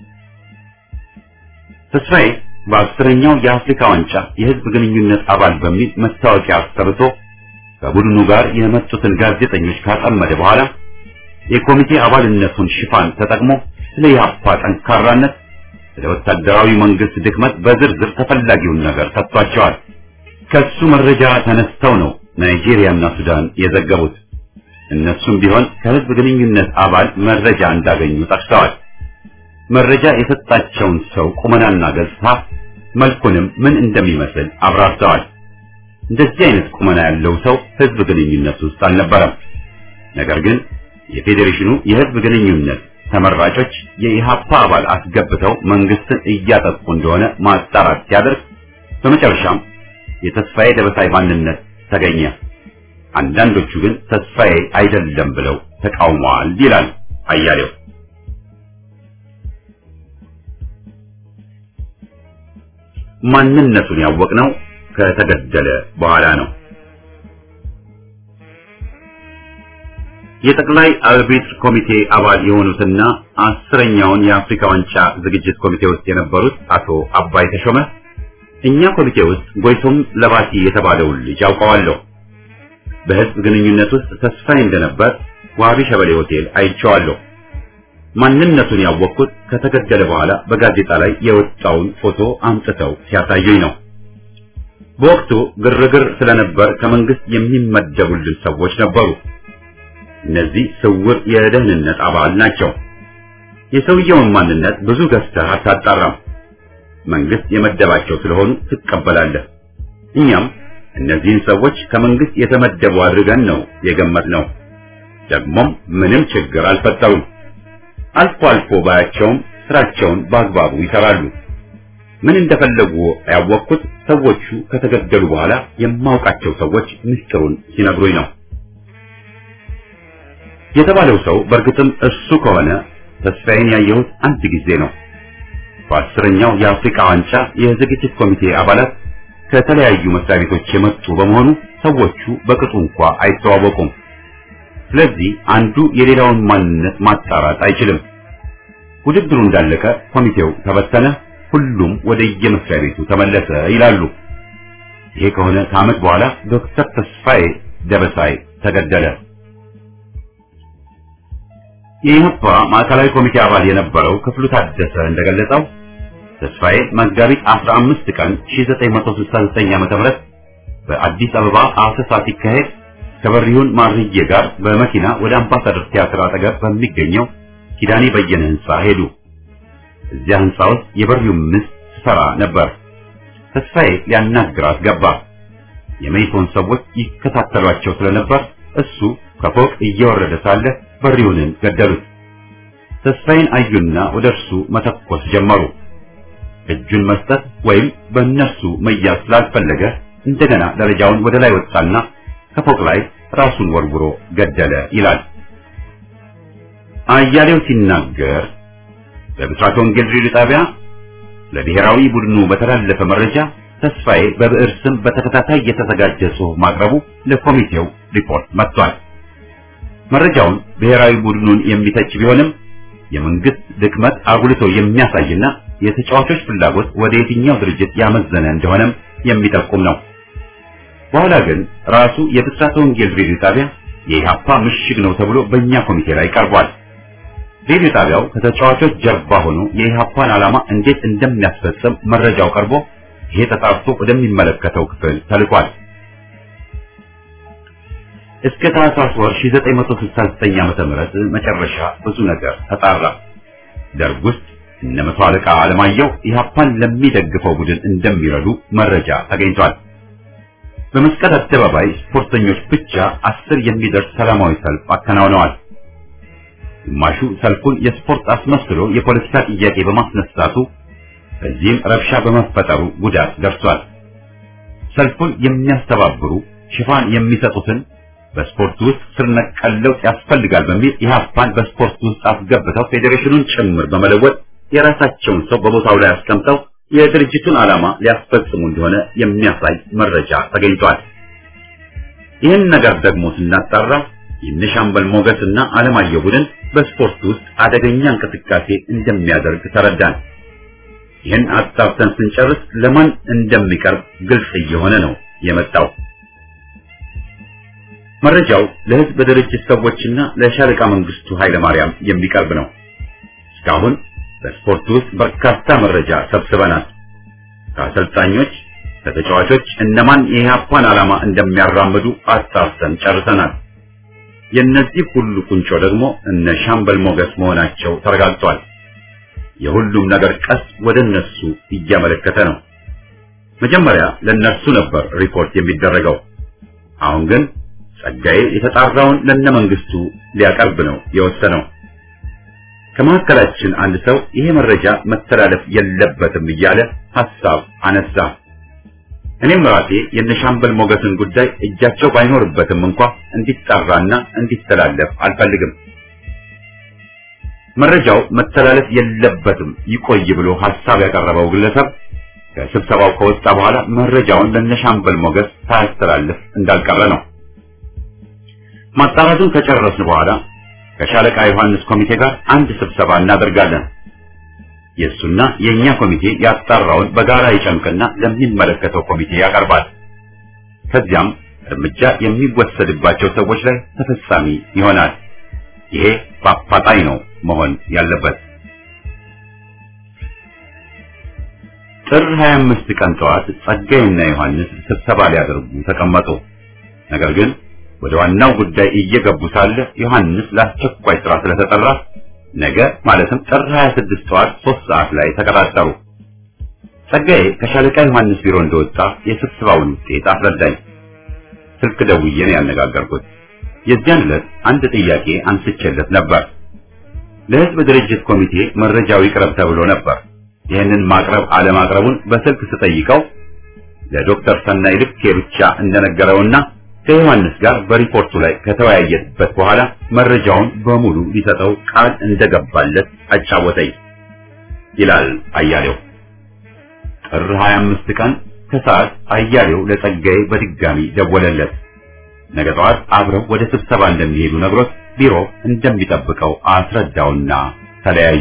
ተስፋዬ በአስረኛው የአፍሪካ ዋንጫ የህዝብ ግንኙነት አባል በሚል መታወቂያ አሰርቶ ከቡድኑ ጋር የመጡትን ጋዜጠኞች ካጠመደ በኋላ የኮሚቴ አባልነቱን ሽፋን ተጠቅሞ ስለ ኢህአፓ ጠንካራነት፣ ስለ ወታደራዊ መንግስት ድክመት በዝርዝር ተፈላጊውን ነገር ሰጥቷቸዋል። ከሱ መረጃ ተነስተው ነው ናይጄሪያና ሱዳን የዘገቡት። እነሱም ቢሆን ከህዝብ ግንኙነት አባል መረጃ እንዳገኙ ጠቅሰዋል። መረጃ የሰጣቸውን ሰው ቁመናና ገጽታ መልኩንም ምን እንደሚመስል አብራርተዋል። እንደዚህ አይነት ቁመና ያለው ሰው ህዝብ ግንኙነት ውስጥ አልነበረም። ነገር ግን የፌዴሬሽኑ የህዝብ ግንኙነት ተመራጮች የኢሃፓ አባል አስገብተው መንግስትን እያጠቁ እንደሆነ ማጣራት ሲያደርግ በመጨረሻም የተስፋዬ ደበሳይ ማንነት ተገኘ። አንዳንዶቹ ግን ተስፋዬ አይደለም ብለው ተቃውመዋል ይላል አያሌው። ማንነቱን ያወቅነው ከተገደለ በኋላ ነው። የጠቅላይ አርቢትር ኮሚቴ አባል የሆኑትና አስረኛውን የአፍሪካ ዋንጫ ዝግጅት ኮሚቴ ውስጥ የነበሩት አቶ አባይ ተሾመ እኛ ኮሚቴ ውስጥ ጎይቶም ለባቲ የተባለውን ልጅ አውቀዋለሁ። በህዝብ ግንኙነት ውስጥ ተስፋዬ እንደነበር ዋቢ ሸበሌ ሆቴል አይቼዋለሁ። ማንነቱን ያወቅኩት ከተገደለ በኋላ በጋዜጣ ላይ የወጣውን ፎቶ አምጥተው ሲያሳዩኝ ነው። በወቅቱ ግርግር ስለነበር ከመንግስት የሚመደቡልን ሰዎች ነበሩ። እነዚህ ስውር የደህንነት አባል ናቸው። የሰውየውን ማንነት ብዙ ገዝተህ አታጣራም። መንግስት የመደባቸው ስለሆኑ ትቀበላለህ። እኛም እነዚህን ሰዎች ከመንግስት የተመደቡ አድርገን ነው የገመትነው። ደግሞም ምንም ችግር አልፈጠሩም። አልፎ አልፎ ባያቸውም ስራቸውን በአግባቡ ይሰራሉ። ምን እንደፈለጉ ያወቅኩት ሰዎቹ ከተገደሉ በኋላ የማውቃቸው ሰዎች ምስጢሩን ሲነግሩኝ ነው። የተባለው ሰው በእርግጥም እሱ ከሆነ ተስፋዬን ያየሁት አንድ ጊዜ ነው። በአስረኛው የአፍሪካ ዋንጫ የዝግጅት ኮሚቴ አባላት ከተለያዩ መስሪያ ቤቶች የመጡ በመሆኑ ሰዎቹ በቅጡ እንኳ አይተዋወቁም። ስለዚህ አንዱ የሌላውን ማንነት ማጣራት አይችልም። ውድድሩ እንዳለቀ ኮሚቴው ተበተነ፣ ሁሉም ወደ የመስሪያ ቤቱ ተመለሰ ይላሉ። ይሄ ከሆነ ከዓመት በኋላ ዶክተር ተስፋዬ ደበሳይ ተገደለ። የኢህአፓ ማዕከላዊ ኮሚቴ አባል የነበረው ክፍሉ ታደሰ እንደገለጸው ተስፋዬ መጋቢት 15 ቀን 1969 ዓ.ም በአዲስ አበባ አሰሳ ሲካሄድ ከበሪሁን ማርዬ ጋር በመኪና ወደ አምባሳደር ቲያትር አጠገብ በሚገኘው ኪዳኔ በየነ ህንፃ ሄዱ። እዚያ ህንፃ ውስጥ የበሪሁን ሚስት ትሰራ ነበር። ተስፋዬ ሊያናግራት ገባ። የመይሶን ሰዎች ይከታተሏቸው ስለነበር እሱ ከፎቅ እየወረደ ሳለ በሪሁንን ገደሉት። ተስፋዬን አዩና ወደ እርሱ መተኮስ ጀመሩ። እጁን መስጠት ወይም በእነርሱ መያዝ ስላልፈለገ እንደገና ደረጃውን ወደ ላይ ወጣና ከፎቅ ላይ ራሱን ወርውሮ ገደለ ይላል። አያሌው ሲናገር በብስራተ ወንጌል ሬዲዮ ጣቢያ ለብሔራዊ ቡድኑ በተላለፈ መረጃ ተስፋዬ በብዕር ስም በተከታታይ የተዘጋጀ ጽሑፍ ማቅረቡ ለኮሚቴው ሪፖርት መጥቷል። መረጃውን ብሔራዊ ቡድኑን የሚተች ቢሆንም የመንግስት ድክመት አጉልቶ የሚያሳይና የተጫዋቾች ፍላጎት ወደ የትኛው ድርጅት ያመዘነ እንደሆነም የሚጠቁም ነው። በኋላ ግን ራሱ የብስራተ ወንጌል ሬዲዮ ጣቢያ የኢህአፓ ምሽግ ነው ተብሎ በእኛ ኮሚቴ ላይ ቀርቧል። ሬዲዮ ጣቢያው ከተጫዋቾች ጀርባ ሆኖ የኢህአፓን ዓላማ እንዴት እንደሚያስፈጽም መረጃው ቀርቦ ይሄ ተጣርቶ ወደሚመለከተው ክፍል ተልኳል። እስከ ታህሳስ ወር 1969 ዓመተ ምህረት መጨረሻ ብዙ ነገር ተጣራ። ደርግ ውስጥ እነ መቶ አለቃ አለማየሁ ኢህአፓን ለሚደግፈው ቡድን እንደሚረዱ መረጃ ተገኝቷል። በመስቀል አደባባይ ስፖርተኞች ብቻ አስር የሚደርስ ሰላማዊ ሰልፍ አከናውነዋል። ግማሹ ሰልፉን የስፖርት አስመስሎ የፖለቲካ ጥያቄ በማስነሳቱ በዚህም ረብሻ በመፈጠሩ ጉዳት ደርሷል። ሰልፉን የሚያስተባብሩ ሽፋን የሚሰጡትን በስፖርት ውስጥ ስር ነቀል ለውጥ ያስፈልጋል በሚል ኢህአፓን በስፖርት ውስጥ አስገብተው ፌዴሬሽኑን ጭምር በመለወጥ የራሳቸውን ሰው በቦታው ላይ አስቀምጠው የድርጅቱን ዓላማ ሊያስፈጽሙ እንደሆነ የሚያሳይ መረጃ ተገኝቷል። ይህን ነገር ደግሞ ስናጣራ የነሻምበል ሞገስና አለማየሁ ቡድን በስፖርት ውስጥ አደገኛ እንቅስቃሴ እንደሚያደርግ ተረዳን። ይህን አጣርተን ስንጨርስ ለማን እንደሚቀርብ ግልጽ እየሆነ ነው የመጣው። መረጃው ለህዝብ ድርጅት ሰዎችና ለሻለቃ መንግስቱ ኃይለማርያም የሚቀርብ ነው። እስካሁን በስፖርት ውስጥ በርካታ መረጃ ሰብስበናል። ከአሰልጣኞች፣ ከተጫዋቾች እነማን የኢህአፓን ዓላማ እንደሚያራምዱ አጣርተን ጨርሰናል። የእነዚህ ሁሉ ቁንጮ ደግሞ እነ ሻምበል ሞገስ መሆናቸው ተረጋግጧል። የሁሉም ነገር ቀስ ወደ እነሱ እያመለከተ ነው። መጀመሪያ ለእነርሱ ነበር ሪፖርት የሚደረገው። አሁን ግን ጸጋዬ የተጣራውን ለነ መንግስቱ ሊያቀርብ ነው የወሰነው። ከመካከላችን አንድ ሰው ይሄ መረጃ መተላለፍ የለበትም እያለ ሐሳብ አነሳ። እኔም ራሴ የነሻምበል ሞገስን ጉዳይ እጃቸው ባይኖርበትም እንኳ እንዲጣራና እንዲተላለፍ አልፈልግም። መረጃው መተላለፍ የለበትም ይቆይ ብሎ ሐሳብ ያቀረበው ግለሰብ ከስብሰባው ከወጣ በኋላ መረጃውን ለነሻምበል ሞገስ ሳያስተላልፍ እንዳልቀረ ነው። ማጣራቱን ከጨረስን በኋላ ከሻለቃ ዮሐንስ ኮሚቴ ጋር አንድ ስብሰባ እናደርጋለን። የእሱና የእኛ ኮሚቴ ያጣራውን በጋራ ይጨምቅና ለሚመለከተው ኮሚቴ ያቀርባል። ከዚያም እርምጃ የሚወሰድባቸው ሰዎች ላይ ተፈጻሚ ይሆናል። ይሄ በአፋጣኝ ነው መሆን ያለበት። ጥር 25 ቀን ጠዋት ጸጋይና ዮሐንስ ስብሰባ ሊያደርጉ ተቀመጡ። ነገር ግን ወደ ዋናው ጉዳይ እየገቡ ሳለ ዮሐንስ ለአስቸኳይ ስራ ስለተጠራ ነገ ማለትም ጥር 26 ጠዋት 3 ሰዓት ላይ ተቀጣጠሩ። ጸጋዬ ከሻለቃ ዮሐንስ ቢሮ እንደወጣ የስብሰባውን ውጤት አስረዳኝ። ስልክ ደውዬ ነው ያነጋገርኩት። የዚያን ዕለት አንድ ጥያቄ አንስቼለት ነበር። ለህዝብ ድርጅት ኮሚቴ መረጃው ይቅረብ ተብሎ ነበር። ይህንን ማቅረብ አለማቅረቡን በስልክ ስጠይቀው ለዶክተር ሰናይ ልኬ ብቻ እንደነገረውና ከዮሐንስ ጋር በሪፖርቱ ላይ ከተወያየበት በኋላ መረጃውን በሙሉ ሊሰጠው ቃል እንደገባለት አጫወተኝ ይላል አያሌው። ጥር 25 ቀን ከሰዓት አያሌው ለጸጋዬ በድጋሚ ደወለለት። ነገ ጠዋት አብረው ወደ ስብሰባ እንደሚሄዱ ነግሮት ቢሮ እንደሚጠብቀው አስረዳውና ተለያዩ።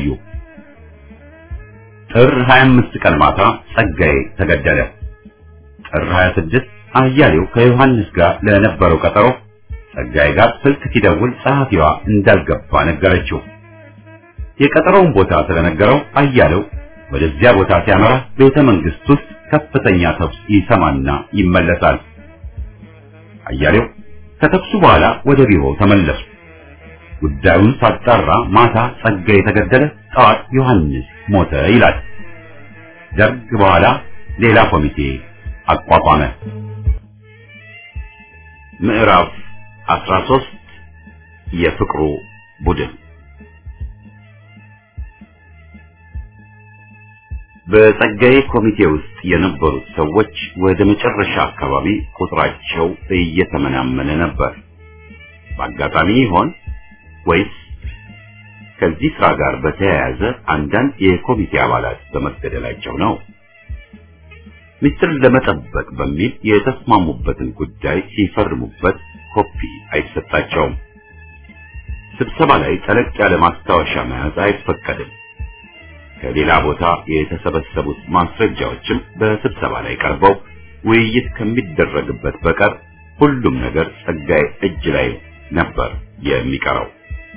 ጥር 25 ቀን ማታ ጸጋዬ ተገደለ። ጥር 26 አያሌው ከዮሐንስ ጋር ለነበረው ቀጠሮ ጸጋዬ ጋር ስልክ ሲደውል ጸሐፊዋ እንዳልገባ ነገረችው። የቀጠሮውን ቦታ ስለነገረው አያሌው ወደዚያ ቦታ ሲያመራ ቤተ መንግስት ውስጥ ከፍተኛ ተኩስ ይሰማና ይመለሳል። አያሌው ከተኩሱ በኋላ ወደ ቢሮ ተመለሱ። ጉዳዩን ሳጣራ ማታ ጸጋዬ የተገደለ፣ ጠዋት ዮሐንስ ሞተ ይላል። ደርግ በኋላ ሌላ ኮሚቴ አቋቋመ። ምዕራፍ 13 የፍቅሩ ቡድን በጸጋዬ ኮሚቴ ውስጥ የነበሩት ሰዎች ወደ መጨረሻ አካባቢ ቁጥራቸው እየተመናመነ ነበር። በአጋጣሚ ይሆን ወይስ ከዚህ ስራ ጋር በተያያዘ አንዳንድ የኮሚቴ አባላት በመገደላቸው ነው? ሚስጥር ለመጠበቅ በሚል የተስማሙበትን ጉዳይ ሲፈርሙበት ኮፒ አይሰጣቸውም። ስብሰባ ላይ ጠለቅ ያለ ማስታወሻ መያዝ አይፈቀድም። ከሌላ ቦታ የተሰበሰቡት ማስረጃዎችም በስብሰባ ላይ ቀርበው ውይይት ከሚደረግበት በቀር ሁሉም ነገር ጸጋዬ እጅ ላይ ነበር የሚቀረው።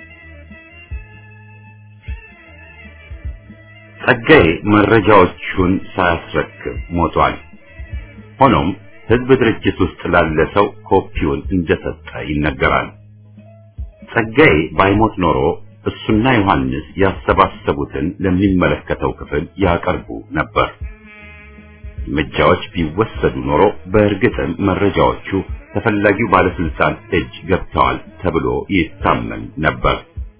ጸጋዬ መረጃዎቹን ሳያስረክብ ሞቷል። ሆኖም ህዝብ ድርጅት ውስጥ ላለ ሰው ኮፒውን እንደሰጠ ይነገራል። ጸጋዬ ባይሞት ኖሮ እሱና ዮሐንስ ያሰባሰቡትን ለሚመለከተው ክፍል ያቀርቡ ነበር። እርምጃዎች ቢወሰዱ ኖሮ በእርግጥም መረጃዎቹ ተፈላጊው ባለስልጣን እጅ ገብተዋል ተብሎ ይታመን ነበር።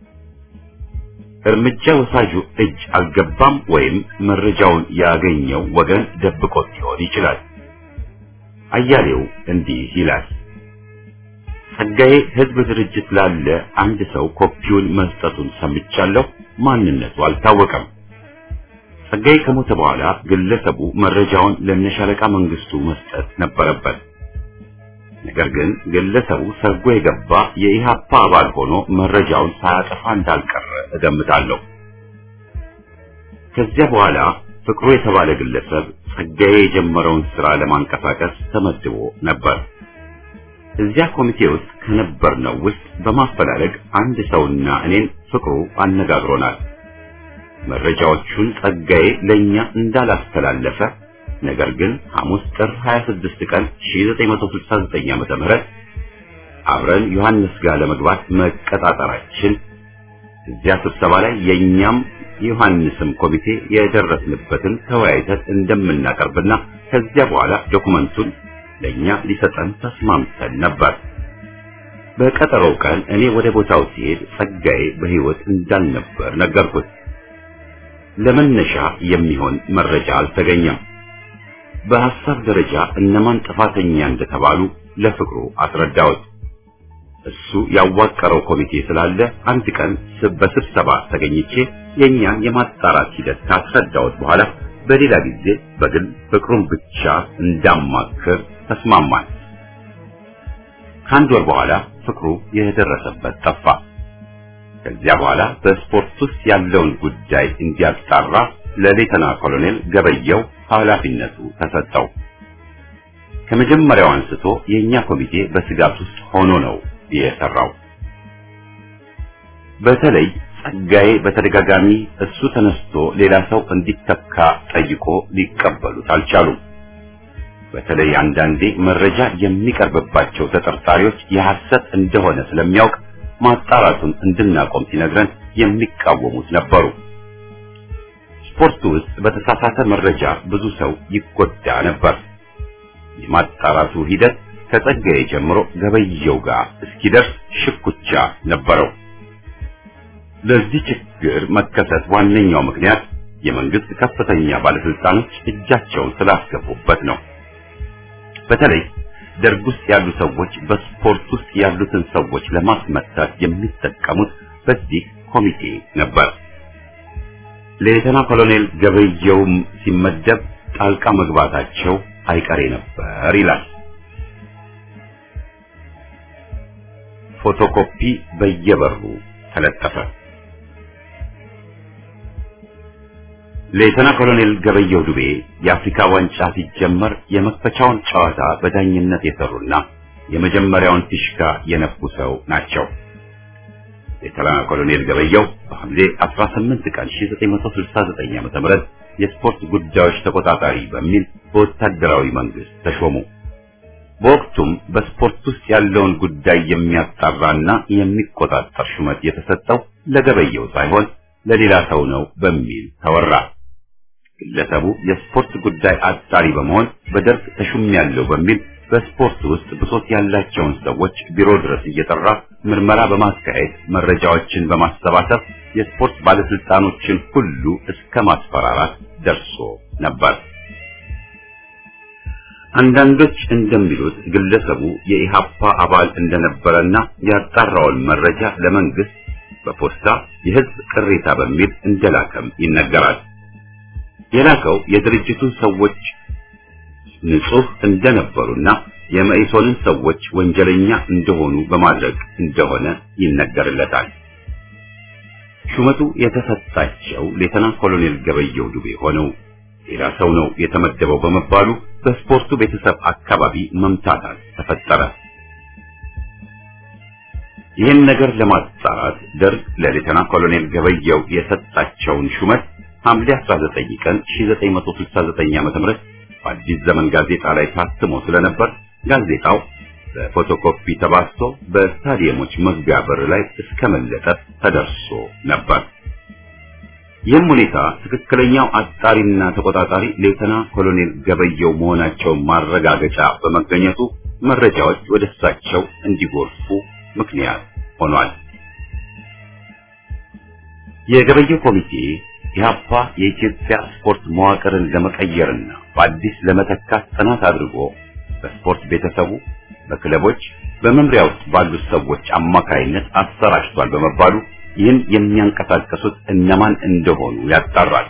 እርምጃ ወሳጁ እጅ አልገባም ወይም መረጃውን ያገኘው ወገን ደብቆት ሊሆን ይችላል። አያሌው እንዲህ ይላል። ጸጋዬ ህዝብ ድርጅት ላለ አንድ ሰው ኮፒውን መስጠቱን ሰምቻለሁ። ማንነቱ አልታወቀም። ጸጋዬ ከሞተ በኋላ ግለሰቡ መረጃውን ለነሻለቃ መንግስቱ መስጠት ነበረበት። ነገር ግን ግለሰቡ ሰርጎ የገባ የኢሃፓ አባል ሆኖ መረጃውን ሳያጠፋ እንዳልቀረ እገምታለሁ። ከዚያ በኋላ ፍቅሩ የተባለ ግለሰብ ጸጋዬ የጀመረውን ስራ ለማንቀሳቀስ ተመድቦ ነበር። እዚያ ኮሚቴ ውስጥ ከነበርነው ውስጥ በማፈላለግ አንድ ሰውና እኔን ፍቅሩ አነጋግሮናል። መረጃዎቹን ጸጋዬ ለኛ እንዳላስተላለፈ ነገር ግን ሐሙስ ጥር 26 ቀን 1969 ዓመተ ምህረት አብረን ዮሐንስ ጋር ለመግባት መቀጣጠራችን እዚያ ስብሰባ ላይ የኛም የዮሐንስም ኮሚቴ የደረስንበትን ተወያይተን እንደምናቀርብና ከዚያ በኋላ ዶኩመንቱን ለኛ ሊሰጠን ተስማምተን ነበር። በቀጠሮው ቀን እኔ ወደ ቦታው ሲሄድ ጸጋዬ በሕይወት እንዳልነበር ነገርኩት። ለመነሻ የሚሆን መረጃ አልተገኘም። በሐሳብ ደረጃ እነማን ጥፋተኛ እንደተባሉ ለፍቅሩ አስረዳሁት። እሱ ያዋቀረው ኮሚቴ ስላለ አንድ ቀን በስብሰባ ተገኝቼ የኛን የማጣራት ሂደት ካስረዳሁት በኋላ በሌላ ጊዜ በግል ፍቅሩን ብቻ እንዳማክር ተስማማን። ከአንድ ወር በኋላ ፍቅሩ የደረሰበት ጠፋ። ከዚያ በኋላ በስፖርት ውስጥ ያለውን ጉዳይ እንዲያጣራ ለሌተና ኮሎኔል ገበየው ኃላፊነቱ ተሰጠው። ከመጀመሪያው አንስቶ የኛ ኮሚቴ በስጋት ውስጥ ሆኖ ነው የሰራው። በተለይ ጸጋዬ በተደጋጋሚ እሱ ተነስቶ ሌላ ሰው እንዲተካ ጠይቆ ሊቀበሉት አልቻሉም። በተለይ አንዳንዴ መረጃ የሚቀርብባቸው ተጠርጣሪዎች የሐሰት እንደሆነ ስለሚያውቅ ማጣራቱን እንድናቆም ሲነግረን የሚቃወሙት ነበሩ። ስፖርቱ ውስጥ በተሳሳተ መረጃ ብዙ ሰው ይጎዳ ነበር። የማጣራቱ ሂደት ከጸጋዬ ጀምሮ ገበየው ጋር እስኪደርስ ሽኩቻ ነበረው። ለዚህ ችግር መከሰት ዋነኛው ምክንያት የመንግስት ከፍተኛ ባለስልጣኖች እጃቸውን ስላስገቡበት ነው። በተለይ ደርግ ውስጥ ያሉ ሰዎች በስፖርት ውስጥ ያሉትን ሰዎች ለማስመታት የሚጠቀሙት በዚህ ኮሚቴ ነበር። ሌተና ኮሎኔል ገበየውም ሲመደብ ጣልቃ መግባታቸው አይቀሬ ነበር ይላል። ፎቶኮፒ በየበሩ ተለጠፈ። ሌተና ኮሎኔል ገበየው ዱቤ የአፍሪካ ዋንጫ ሲጀመር የመክፈቻውን ጨዋታ በዳኝነት የሰሩና የመጀመሪያውን ፊሽካ የነፉ ሰው ናቸው። ሌተና ኮሎኔል ገበየው በሐምሌ 18 ቀን 1969 ዓ.ም የስፖርት ጉዳዮች ተቆጣጣሪ በሚል በወታደራዊ መንግስት ተሾሙ። በወቅቱም በስፖርት ውስጥ ያለውን ጉዳይ የሚያጣራና የሚቆጣጠር ሹመት የተሰጠው ለገበየው ሳይሆን ለሌላ ሰው ነው በሚል ተወራ። ግለሰቡ የስፖርት ጉዳይ አጣሪ በመሆን በደርግ ተሹሜያለሁ በሚል በስፖርት ውስጥ ብሶት ያላቸውን ሰዎች ቢሮ ድረስ እየጠራ ምርመራ በማካሄድ መረጃዎችን በማሰባሰብ የስፖርት ባለስልጣኖችን ሁሉ እስከ ማስፈራራት ደርሶ ነበር። አንዳንዶች እንደሚሉት ግለሰቡ የኢሃፓ አባል እንደነበረና ያጣራውን መረጃ ለመንግስት በፖስታ የህዝብ ቅሬታ በሚል እንደላከም ይነገራል። የላከው የድርጅቱን ሰዎች ንጹህ እንደነበሩና የመኢሶንን ሰዎች ወንጀለኛ እንደሆኑ በማድረግ እንደሆነ ይነገርለታል። ሹመቱ የተሰጣቸው ሌተና ኮሎኔል ገበየው ዱቤ ሆነው ሌላ ሰው ነው የተመደበው በመባሉ በስፖርቱ ቤተሰብ አካባቢ መምታታት ተፈጠረ። ይህን ነገር ለማጣራት ደርግ ለሌተና ኮሎኔል ገበየው የሰጣቸውን ሹመት ሐምሌ 19 ቀን 1969 ዓ.ም በአዲስ ዘመን ጋዜጣ ላይ ታትሞ ስለነበር ጋዜጣው በፎቶኮፒ ተባዝቶ በስታዲየሞች መግቢያ በር ላይ እስከ መለጠፍ ተደርሶ ነበር። ይህም ሁኔታ ትክክለኛው አጣሪና ተቆጣጣሪ ሌተና ኮሎኔል ገበየው መሆናቸውን ማረጋገጫ በመገኘቱ መረጃዎች ወደ እሳቸው እንዲጎርፉ ምክንያት ሆኗል። የገበየው ኮሚቴ ኢህአፓ የኢትዮጵያ ስፖርት መዋቅርን ለመቀየርና በአዲስ ለመተካት ጥናት አድርጎ በስፖርት ቤተሰቡ፣ በክለቦች፣ በመምሪያ ውስጥ ባሉት ሰዎች አማካይነት አሰራጭቷል በመባሉ ይህን የሚያንቀሳቀሱት እነማን እንደሆኑ ያጣራል።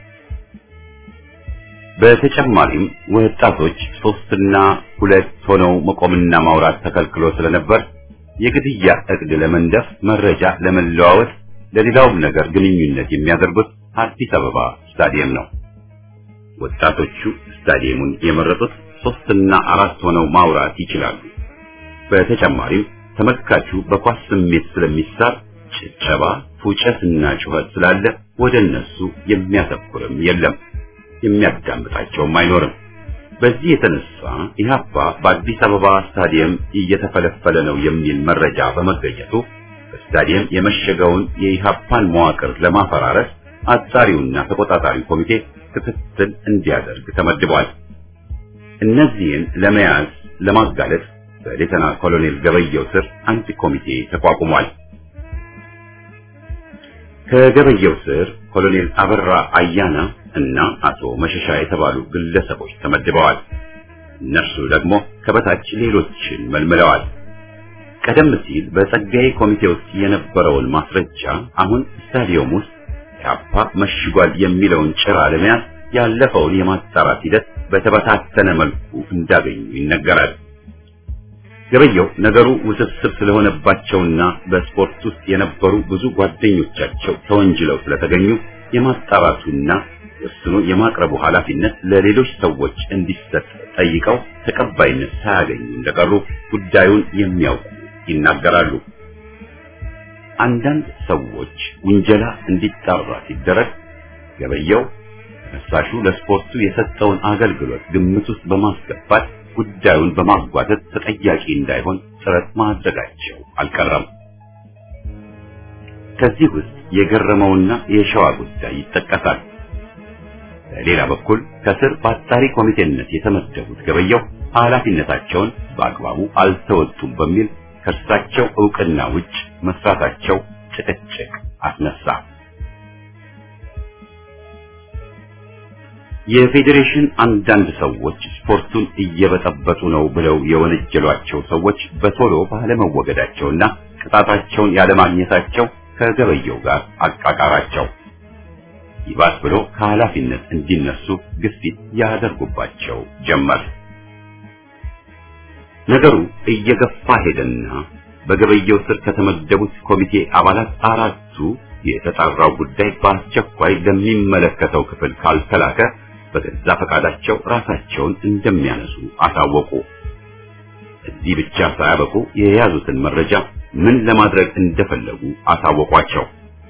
በተጨማሪም ወጣቶች ሶስትና ሁለት ሆነው መቆምና ማውራት ተከልክሎ ስለነበር የግድያ እቅድ ለመንደፍ መረጃ ለመለዋወጥ ለሌላውም ነገር ግንኙነት የሚያደርጉት አዲስ አበባ ስታዲየም ነው። ወጣቶቹ ስታዲየሙን የመረጡት ሶስትና አራት ሆነው ማውራት ይችላሉ። በተጨማሪም ተመልካቹ በኳስ ስሜት ስለሚሳብ ጭብጨባ፣ ፉጨትና ጩኸት ስላለ ወደ እነሱ የሚያተኩርም የለም፣ የሚያዳምጣቸውም አይኖርም። በዚህ የተነሳ ኢህአፓ በአዲስ አበባ ስታዲየም እየተፈለፈለ ነው የሚል መረጃ በመገኘቱ በስታዲየም የመሸገውን የኢህአፓን መዋቅር ለማፈራረስ አጣሪውና ተቆጣጣሪው ኮሚቴ ክትትል እንዲያደርግ ተመድቧል። እነዚህን ለመያዝ ለማጋለጥ በሌተና ኮሎኔል ገበየው ስር አንድ ኮሚቴ ተቋቁሟል። ከገበየው ስር ኮሎኔል አበራ አያና እና አቶ መሸሻ የተባሉ ግለሰቦች ተመድበዋል። እነርሱ ደግሞ ከበታች ሌሎችን መልምለዋል። ቀደም ሲል በጸጋዬ ኮሚቴ ውስጥ የነበረውን ማስረጃ አሁን ስታዲየም ውስጥ ኢህአፓ መሽጓል የሚለውን ጭራ ለመያዝ ያለፈውን የማጣራት ሂደት በተበታተነ መልኩ እንዳገኙ ይነገራል። ገበየው ነገሩ ውስብስብ ስለሆነባቸውና በስፖርት ውስጥ የነበሩ ብዙ ጓደኞቻቸው ተወንጅለው ስለተገኙ የማጣራቱና ወስኖ የማቅረቡ ኃላፊነት ለሌሎች ሰዎች እንዲሰጥ ጠይቀው ተቀባይነት ሳያገኙ እንደቀሩ ጉዳዩን የሚያውቁ ይናገራሉ። አንዳንድ ሰዎች ውንጀላ እንዲጣራ ሲደረግ ገበየው ተነሳሹ ለስፖርቱ የሰጠውን አገልግሎት ግምት ውስጥ በማስገባት ጉዳዩን በማጓተት ተጠያቂ እንዳይሆን ጥረት ማድረጋቸው አልቀረም። ከዚህ ውስጥ የገረመውና የሸዋ ጉዳይ ይጠቀሳል። በሌላ በኩል ከስር በአጣሪ ኮሚቴነት የተመደቡት ገበየው ኃላፊነታቸውን በአግባቡ አልተወጡም በሚል ከእርሳቸው ዕውቅና ውጭ መስራታቸው ጭቅጭቅ አስነሳ። የፌዴሬሽን አንዳንድ ሰዎች ስፖርቱን እየበጠበጡ ነው ብለው የወነጀሏቸው ሰዎች በቶሎ ባለመወገዳቸውና ቅጣታቸውን ያለማግኘታቸው ከገበየው ጋር አቃቃራቸው። ይባስ ብሎ ከኃላፊነት እንዲነሱ ግፊት ያደርጉባቸው ጀመር። ነገሩ እየገፋ ሄደና በገበየው ስር ከተመደቡት ኮሚቴ አባላት አራቱ የተጣራው ጉዳይ በአስቸኳይ ለሚመለከተው ክፍል ካልተላከ በገዛ ፈቃዳቸው ራሳቸውን እንደሚያነሱ አሳወቁ። እዚህ ብቻ ሳያበቁ የያዙትን መረጃ ምን ለማድረግ እንደፈለጉ አሳወቋቸው።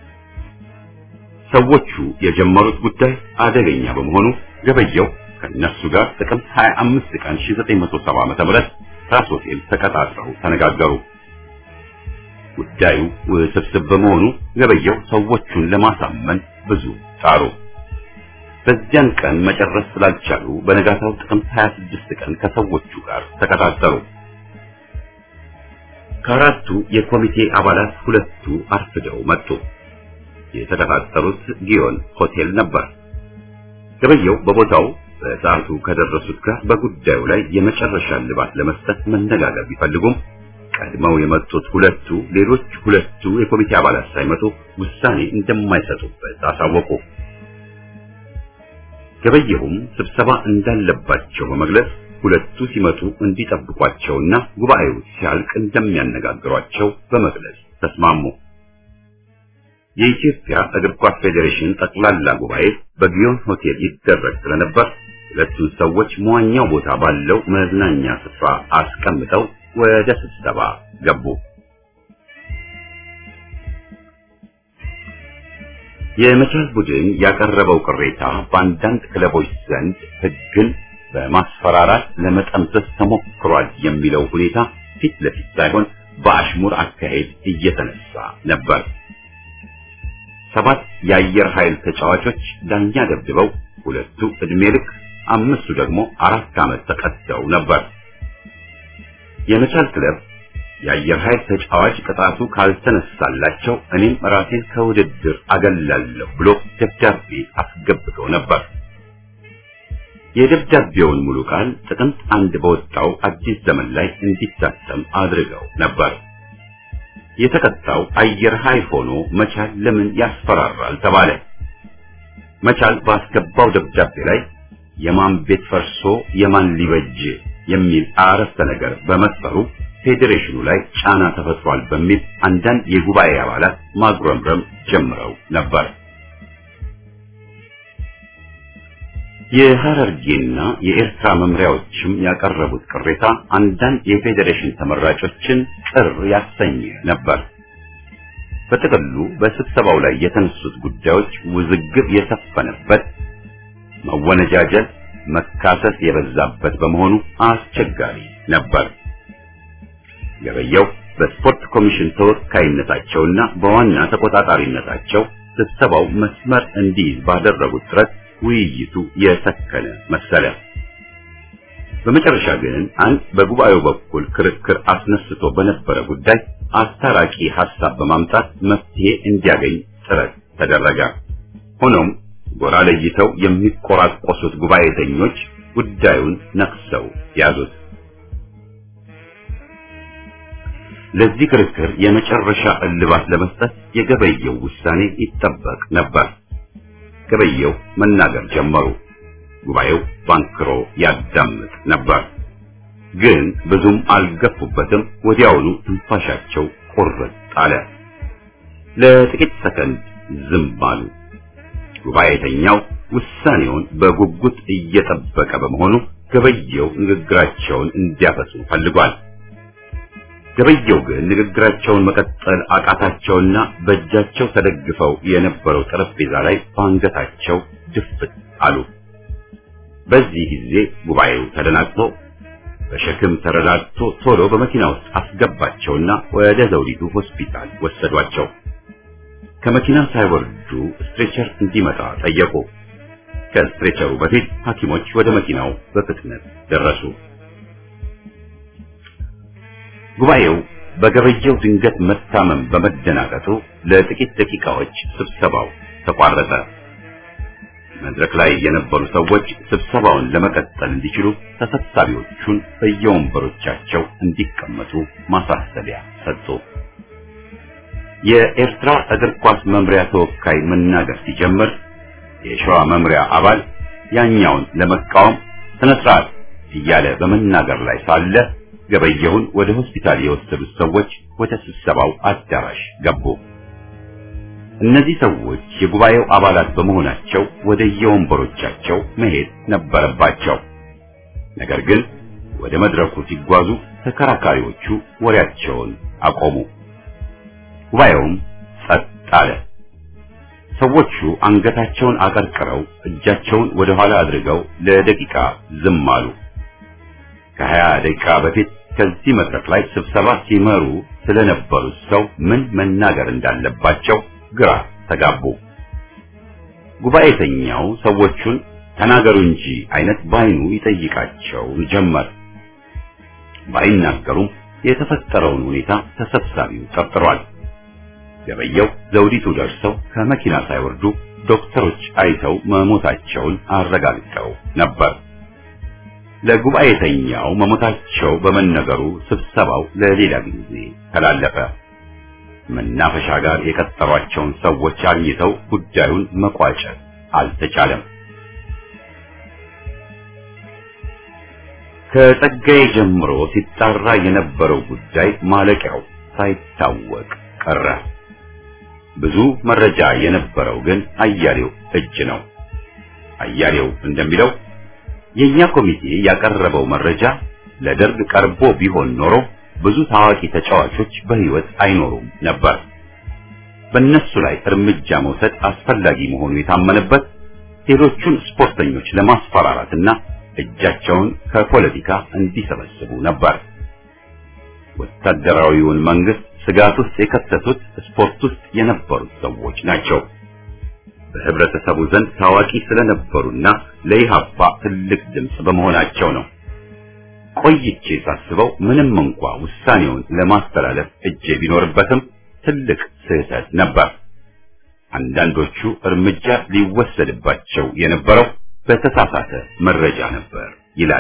ሰዎቹ የጀመሩት ጉዳይ አደገኛ በመሆኑ ገበየው ከነሱ ጋር ጥቅምት 25 ቀን 1970 ዓ.ም ራስ ሆቴል ተቀጣጥረው ተነጋገሩ። ጉዳዩ ውስብስብ በመሆኑ ገበየው ሰዎቹን ለማሳመን ብዙ ጣሩ። በዚያን ቀን መጨረስ ስላልቻሉ በነጋታው ጥቅምት 26 ቀን ከሰዎቹ ጋር ተቀጣጠሩ። ከአራቱ የኮሚቴ አባላት ሁለቱ አርፍደው መጡ። የተቀጣጠሩት ጊዮን ሆቴል ነበር። ገበየው በቦታው በሰዓቱ ከደረሱት ጋር በጉዳዩ ላይ የመጨረሻ ልባት ለመስጠት መነጋገር ቢፈልጉም ቀድመው የመጡት ሁለቱ ሌሎች ሁለቱ የኮሚቴ አባላት ሳይመጡ ውሳኔ እንደማይሰጡበት አሳወቁ። ገበየሁም ስብሰባ እንዳለባቸው በመግለጽ ሁለቱ ሲመጡ እንዲጠብቋቸውና ጉባኤው ሲያልቅ እንደሚያነጋግሯቸው በመግለጽ ተስማሙ። የኢትዮጵያ እግር ኳስ ፌዴሬሽን ጠቅላላ ጉባኤ በጊዮን ሆቴል ይደረግ ስለነበር ሁለቱን ሰዎች መዋኛው ቦታ ባለው መዝናኛ ስፍራ አስቀምጠው ወደ ስብሰባ ገቡ። የመቻል ቡድን ያቀረበው ቅሬታ በአንዳንድ ክለቦች ዘንድ ሕግን በማስፈራራት ለመጠምዘዝ ተሞክሯል የሚለው ሁኔታ ፊት ለፊት ሳይሆን በአሽሙር አካሄድ እየተነሳ ነበር። ሰባት የአየር ኃይል ተጫዋቾች ዳኛ ደብድበው ሁለቱ ዕድሜ ልክ አምስቱ ደግሞ አራት ዓመት ተቀጥተው ነበር። የመቻል ክለብ የአየር ኃይል ተጫዋች ቅጣቱ ካልተነሳላቸው እኔም ራሴን ከውድድር አገላለሁ ብሎ ደብዳቤ አስገብቶ ነበር። የደብዳቤውን ሙሉ ቃል ጥቅምት አንድ በወጣው አዲስ ዘመን ላይ እንዲታተም አድርገው ነበር። የተቀጣው አየር ኃይል ሆኖ መቻል ለምን ያስፈራራል ተባለ። መቻል ባስገባው ደብዳቤ ላይ የማን ቤት ፈርሶ የማን ሊበጅ የሚል አረፍተ ነገር በመስፈሩ ፌዴሬሽኑ ላይ ጫና ተፈጥሯል በሚል አንዳንድ የጉባኤ አባላት ማጉረምረም ጀምረው ነበር። የሐረርጌና የኤርትራ መምሪያዎችም ያቀረቡት ቅሬታ አንዳንድ የፌዴሬሽን ተመራጮችን ቅር ያሰኘ ነበር። በጥቅሉ በስብሰባው ላይ የተነሱት ጉዳዮች ውዝግብ የሰፈነበት፣ መወነጃጀል፣ መካሰስ የበዛበት በመሆኑ አስቸጋሪ ነበር። ገበየው በስፖርት ኮሚሽን ተወካይነታቸውና በዋና ተቆጣጣሪነታቸው ስብሰባው መስመር እንዲይዝ ባደረጉት ጥረት ውይይቱ የሰከነ መሰለ። በመጨረሻ ግን አንድ በጉባኤው በኩል ክርክር አስነስቶ በነበረ ጉዳይ አስታራቂ ሐሳብ በማምጣት መፍትሄ እንዲያገኝ ጥረት ተደረገ። ሆኖም ጎራ ለይተው የሚቆራቆሱት ጉባኤተኞች ጉዳዩን ነክሰው ያዙት። ለዚህ ክርክር የመጨረሻ እልባት ለመስጠት የገበየው ውሳኔ ይጠበቅ ነበር። ገበየው መናገር ጀመሩ። ጉባኤው ባንክሮ ያዳምጥ ነበር። ግን ብዙም አልገፉበትም። ወዲያውኑ ትንፋሻቸው ቁርጥ አለ። ለጥቂት ሰከንድ ዝም አሉ። ጉባኤተኛው ውሳኔውን በጉጉት እየጠበቀ በመሆኑ ገበየው ንግግራቸውን እንዲያፈሱ ፈልጓል። ገበየው ግን ንግግራቸውን መቀጠል አቃታቸውና በእጃቸው ተደግፈው የነበረው ጠረጴዛ ላይ በአንገታቸው ድፍት አሉ። በዚህ ጊዜ ጉባኤው ተደናቅቶ በሸክም ተረዳድቶ ቶሎ በመኪና ውስጥ አስገባቸውና ወደ ዘውዲቱ ሆስፒታል ወሰዷቸው። ከመኪና ሳይወርዱ ስትሬቸር እንዲመጣ ጠየቁ። ከስትሬቸሩ በፊት ሐኪሞች ወደ መኪናው በፍጥነት ደረሱ። ጉባኤው በገበየው ድንገት መታመም በመደናቀጡ ለጥቂት ደቂቃዎች ስብሰባው ተቋረጠ። መድረክ ላይ የነበሩ ሰዎች ስብሰባውን ለመቀጠል እንዲችሉ ተሰብሳቢዎቹን በየወንበሮቻቸው እንዲቀመጡ ማሳሰቢያ ሰጡ። የኤርትራ እግር ኳስ መምሪያ ተወካይ መናገር ሲጀምር የሸዋ መምሪያ አባል ያኛውን ለመቃወም ስነ ስርዓት እያለ በመናገር ላይ ሳለ ገበየሁን ወደ ሆስፒታል የወሰዱት ሰዎች ወደ ስብሰባው አዳራሽ ገቡ። እነዚህ ሰዎች የጉባኤው አባላት በመሆናቸው ወደ የወንበሮቻቸው መሄድ ነበረባቸው። ነገር ግን ወደ መድረኩ ሲጓዙ ተከራካሪዎቹ ወሬያቸውን አቆሙ። ጉባኤውም ጸጥ አለ። ሰዎቹ አንገታቸውን አቀርቅረው እጃቸውን ወደ ኋላ አድርገው ለደቂቃ ዝም አሉ። ከሀያ ደቂቃ በፊት ከዚህ መድረክ ላይ ስብሰባ ሲመሩ ስለነበሩት ሰው ምን መናገር እንዳለባቸው ግራ ተጋቡ። ጉባኤተኛው ሰዎቹን ተናገሩ እንጂ አይነት ባይኑ ይጠይቃቸው ጀመር። ባይናገሩም የተፈጠረውን ሁኔታ ተሰብሳቢው ጠርጥሯል። ገበየው ዘውዲቱ ደርሰው ከመኪና ሳይወርዱ ዶክተሮች አይተው መሞታቸውን አረጋግጠው ነበር። ለጉባኤተኛው መሞታቸው በመነገሩ ስብሰባው ለሌላ ጊዜ ተላለፈ። መናፈሻ ጋር የቀጠሯቸውን ሰዎች አግኝተው ጉዳዩን መቋጨት አልተቻለም። ከጸጋዬ ጀምሮ ሲጣራ የነበረው ጉዳይ ማለቂያው ሳይታወቅ ቀረ። ብዙ መረጃ የነበረው ግን አያሌው እጅ ነው። አያሌው እንደሚለው የኛ ኮሚቴ ያቀረበው መረጃ ለደርግ ቀርቦ ቢሆን ኖሮ ብዙ ታዋቂ ተጫዋቾች በሕይወት አይኖሩም ነበር። በእነሱ ላይ እርምጃ መውሰድ አስፈላጊ መሆኑ የታመነበት ሌሎቹን ስፖርተኞች ለማስፈራራትና እጃቸውን ከፖለቲካ እንዲሰበስቡ ነበር። ወታደራዊውን መንግስት ስጋት ውስጥ የከተቱት ስፖርት ውስጥ የነበሩት ሰዎች ናቸው። በህብረተሰቡ ዘንድ ታዋቂ ስለነበሩና ለኢህአፓ ትልቅ ድምፅ በመሆናቸው ነው። ቆይቼ ሳስበው ምንም እንኳ ውሳኔውን ለማስተላለፍ እጄ ቢኖርበትም ትልቅ ስህተት ነበር። አንዳንዶቹ እርምጃ ሊወሰድባቸው የነበረው በተሳሳተ መረጃ ነበር ይላል።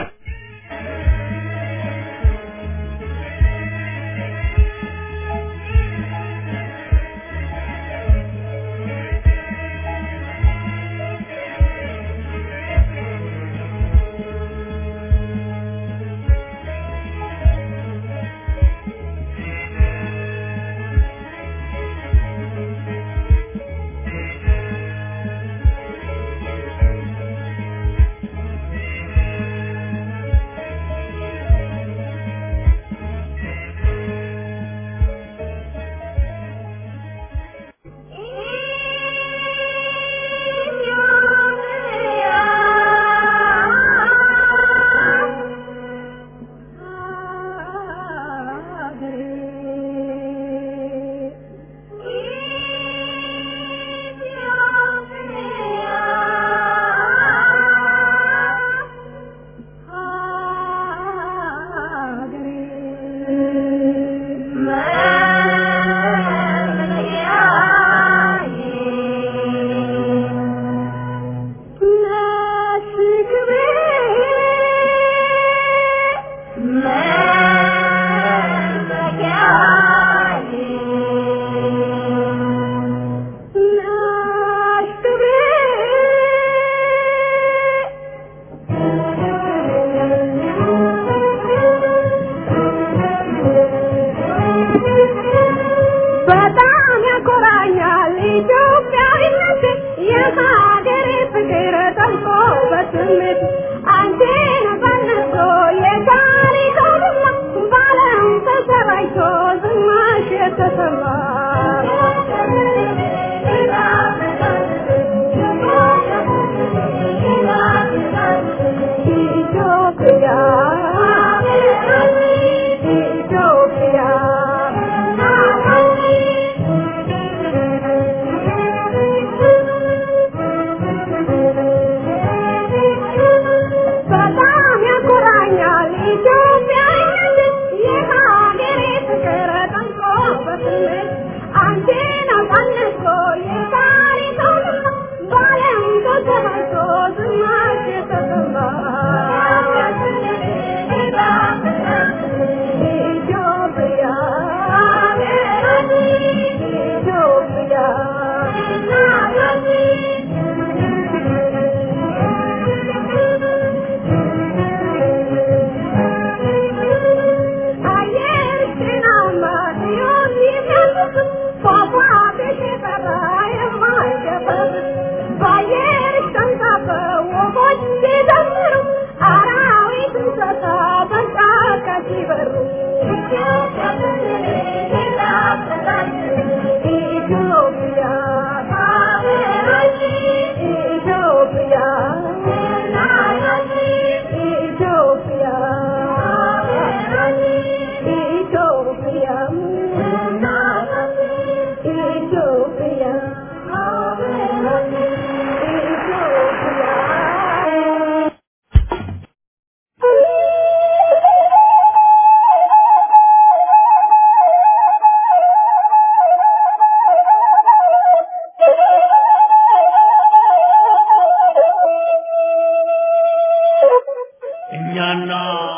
እኛና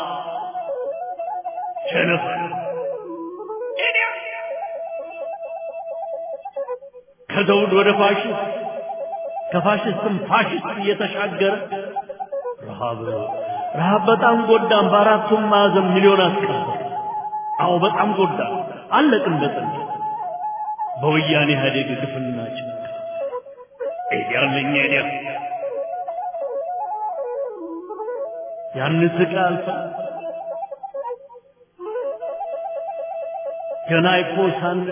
ቸነፈር ከዘውድ ወደ ፋሽስት ከፋሽስትም ፋሽስት እየተሻገረ ረሃብ ረሃብ በጣም ጎዳን። በአራቱም ማዕዘን ሚሊዮን አስቀረ። አዎ በጣም ጎዳን። አለቅን በጥንት በወያኔ ኢህአዴግ ግፍና ጭንቅ ኤዲያለኛ ኤዲያ ያን ስቃይ አልፈን ገና እኮ ሳንል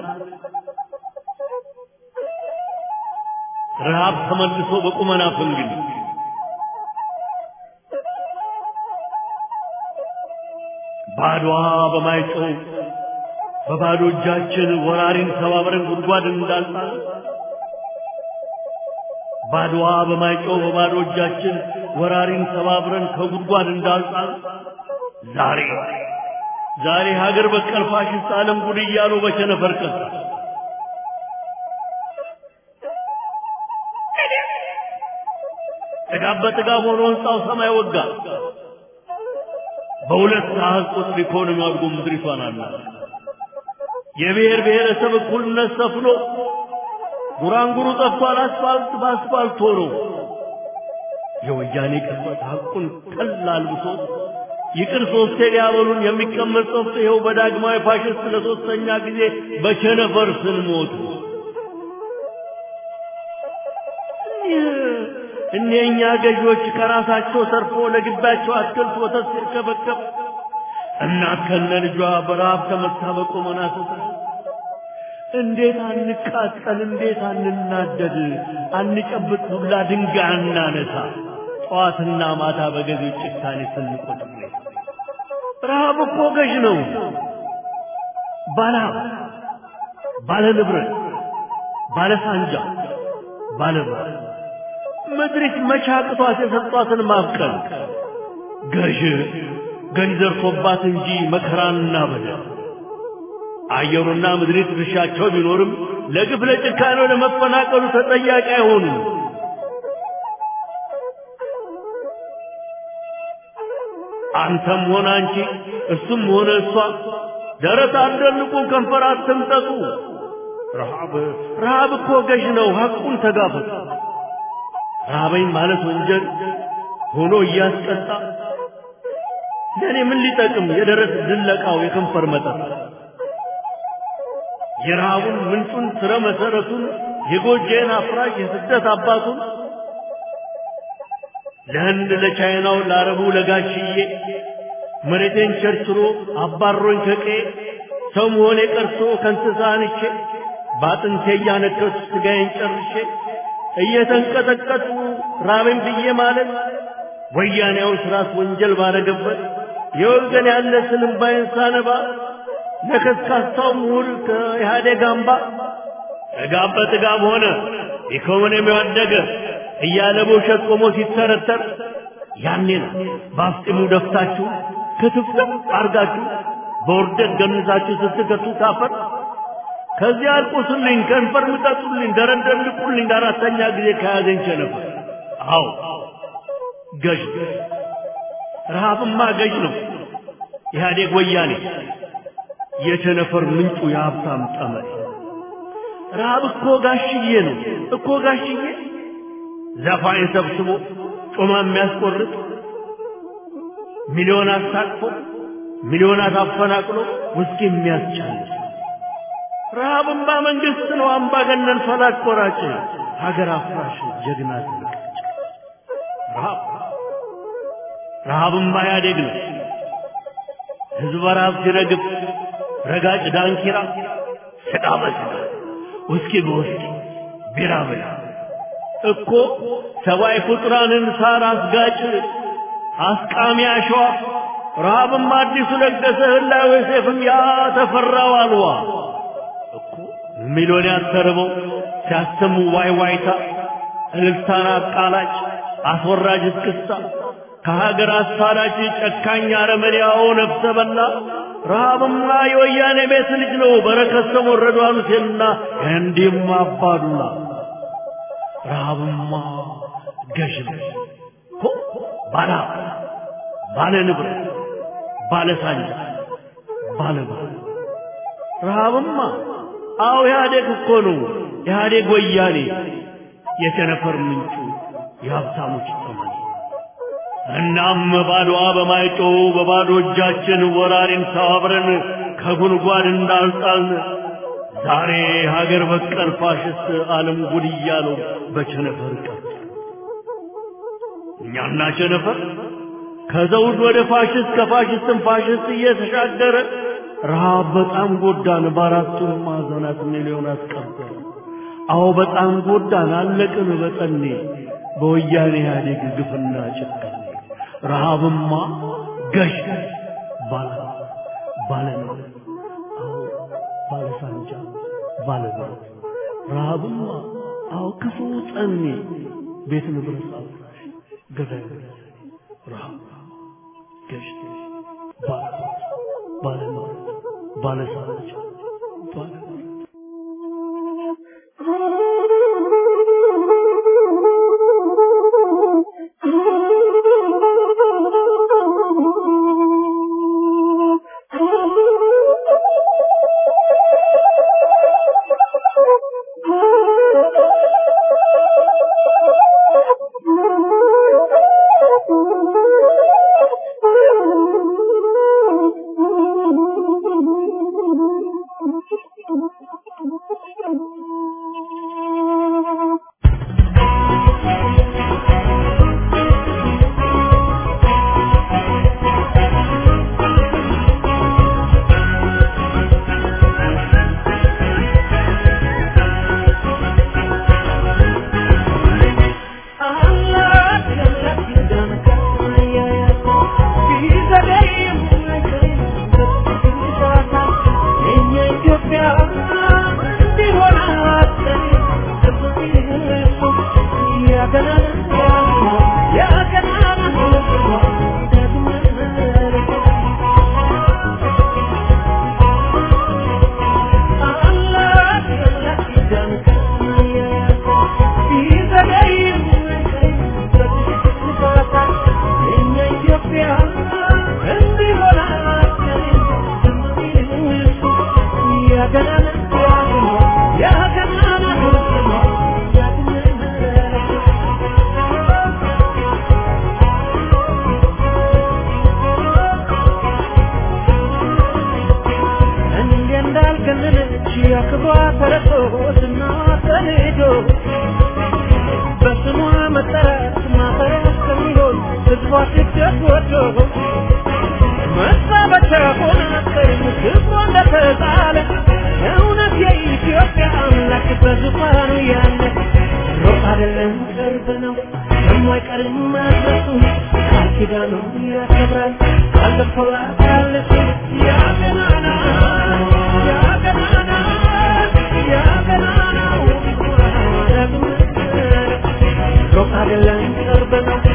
ረሃብ ተመልሶ በቁመና ፈንግል ባድዋ በማይጮው በባዶ እጃችን ወራሪን ተባብረን ጉድጓድ እንዳልጣል ባድዋ በማይጮው በባዶ እጃችን ወራሪን ተባብረን ከጉድጓድ እንዳልጣል ዛሬ ዛሬ ሀገር በቀል ፋሽስት ዓለም ጉድ እያሉ በቸነፈር ቀጣ ጥጋብ በጥጋብ ሆኖ ህንፃው ሰማይ ወጋ። በሁለት አሃዝ ቁጥር ኢኮኖሚ አድጎ ምድሪቷን አላ የብሔር ብሔረሰብ እኩልነት ሰፍኖ ጉራንጉሩ ጠፍቷል። አስፋልት በአስፋልት ሆኖ የወያኔ ቅጽበት ሐቁን ቀላል አልብሶ ይቅር ሶስቴ ሊያበሉን የሚቀመጥ ጸፍቶ ይኸው በዳግማዊ ፋሽስት ለሶስተኛ ጊዜ በቸነፈር ስንሞት እኒህኛ ገዢዎች ከራሳቸው ተርፎ ለግባቸው አትክልት ወተት ሲርከበከብ እናት ከነ ልጇ በረሃብ ተመታ በቆመና ስትል እንዴት አንቃጠል፣ እንዴት አንናደድ፣ አንጨብጥ ዱላ ድንጋይ አናነሳ፣ ጠዋትና ማታ በገዢዎች ጭካኔ ስንቆጥር ረሃብ እኮ ገዥ ነው። ባለሀብት፣ ባለ ንብረት፣ ባለ ሳንጃ፣ ባለ ብር ምድሪት መቻቅቷት የሰጧትን ማብቀል ገዥ ገዥ ዘርፎባት እንጂ መከራና በደል አየሩና ምድሪት ድርሻቸው ቢኖርም ለግፍ ለጭካኔው ለመፈናቀሉ ተጠያቂ አይሆኑም። አንተም ሆነ አንቺ እሱም ሆነ እሷ ደረት አትደልቁ፣ ከንፈር አትምጠጡ። ረሃብ ረሃብ እኮ ገዥ ነው። ሐቁን ተጋፈጡ። ረሃበኝ ማለት ወንጀል ሆኖ እያስቀጣ ለእኔ ምን ሊጠቅም የደረት ድለቃው የከንፈር መጠጥ የረሃቡን ምንጩን ስረ መሰረቱን የጎጄን አፍራሽ የስደት አባቱን ለህንድ ለቻይናው ለአረቡ ለጋሽዬ መሬቴን ቸርችሮ አባሮኝ ከቄ ሰው መሆኔ ቀርቶ ከእንስሳ አንቼ በአጥንቴ እያነከሱ ስጋዬን ጨርሼ እየተንቀጠቀጡ ራበኝ ብዬ ማለት ወያኔያው ስርዓት ወንጀል ባረገበት የወገን ያለ ስንም ባይንሳነባ ለከስካሳው ምሁር ከኢህአዴግ አምባ ጥጋብ በጥጋብ ሆነ ኢኮኖሚው አደገ እያለ በውሸት ቆሞ ሲተረተር ያኔ ነው በአፍጢሙ ደፍታችሁ ክትፍትፍ አርጋችሁ በውርደት ገንዛችሁ ስትከቱ ታፈር ከዚህ አልቁስልኝ፣ ከንፈር ምጠጡልኝ፣ ደረደልቁልኝ ለአራተኛ ጊዜ ከያዘኝ ቸነፈር። አዎ ገዥ ረሃብማ ገዥ ነው። ኢህአዴግ ወያኔ የቸነፈር ምንጩ የሀብታም ጠመኔ። ረሃብ እኮ ጋሽዬ ነው እኮ ጋሽዬ ዘፋኝ ሰብስቦ ጮማ የሚያስቆርጥ ሚሊዮን አስታቅፎ ሚሊዮናት አፈናቅሎ ውስኪ የሚያስቻልጥ ረሃብማ መንግስት ነው አምባገነን ፈላጭ ቆራጭ ሀገር አፍራሽ ጀግና ትልቅ ረሃብ ረሃብማ ኢህአዴግ ነው ህዝብ በረሃብ ሲረግፍ ረጋጭ ዳንኪራ ስጋ በስጋ ውስኪ በውስኪ ቢራ ብላ እኮ ሰብአዊ ፍጡራንን ሳር አስጋጭ አስቃሚ አሸዋ ረሃብም አዲሱ ለገሰ ህላዌ ሴፍም ያ ተፈራው አልዋ እኮ ሚሊዮን ያተርበው ሲያሰሙ ዋይ ዋይታ እልልታን አቃላጭ አስወራጅ እስክስታ ከሀገር አሳዳጅ ጨካኝ አረመኔያው ነፍሰ በላ ረሃብማ የወያኔ ቤት ልጅ ነው በረከት ሰሞን ረዷን ሁሴንና እንዲህም አባዱላ ረሃብማ ገዥ ነው እኮ ባለ ባለ ንብረት ባለ ሳንጃ ባለ ባለ ረሃብማ አዎ ኢህአዴግ እኮ ነው ኢህአዴግ ወያኔ የቸነፈር ምንጩ የሀብታሞች ተማኒ እናም ባዶዋ በማይጮው በባዶ እጃችን ወራሪን ተባብረን ከጉድጓድ እንዳልጣልን ዛሬ ሀገር በቀል ፋሽስት ዓለም ጉድ እያለው በቸነፈር ቀር እኛና ቸነፈር ከዘውድ ወደ ፋሽስት ከፋሽስትም ፋሽስት እየተሻገረ ረሃብ በጣም ጎዳን በአራቱም ማዕዘናት ሚሊዮናት ቀበረ አዎ በጣም ጎዳን አለቅን በጠኔ በወያኔ ኢህአዴግ ግፍና ጭካኔ ረሃብማ ገዥ ባለ ባለ ነው አዎ ባለ ሳንጃ ባለ ብረት ረሃብማ አዎ ክፉ ጠኔ ቤት ንብረት አፍራሽ ገዳይ ረሃብ ገዥ ባለ ባለ ነው ባለ ሳንጃ ባለ ብረት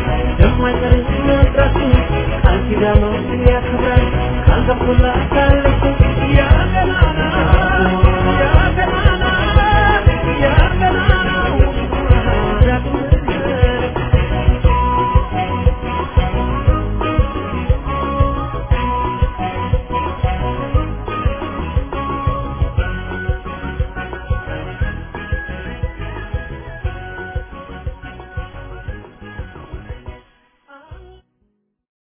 ያከብራል ካልገቡላት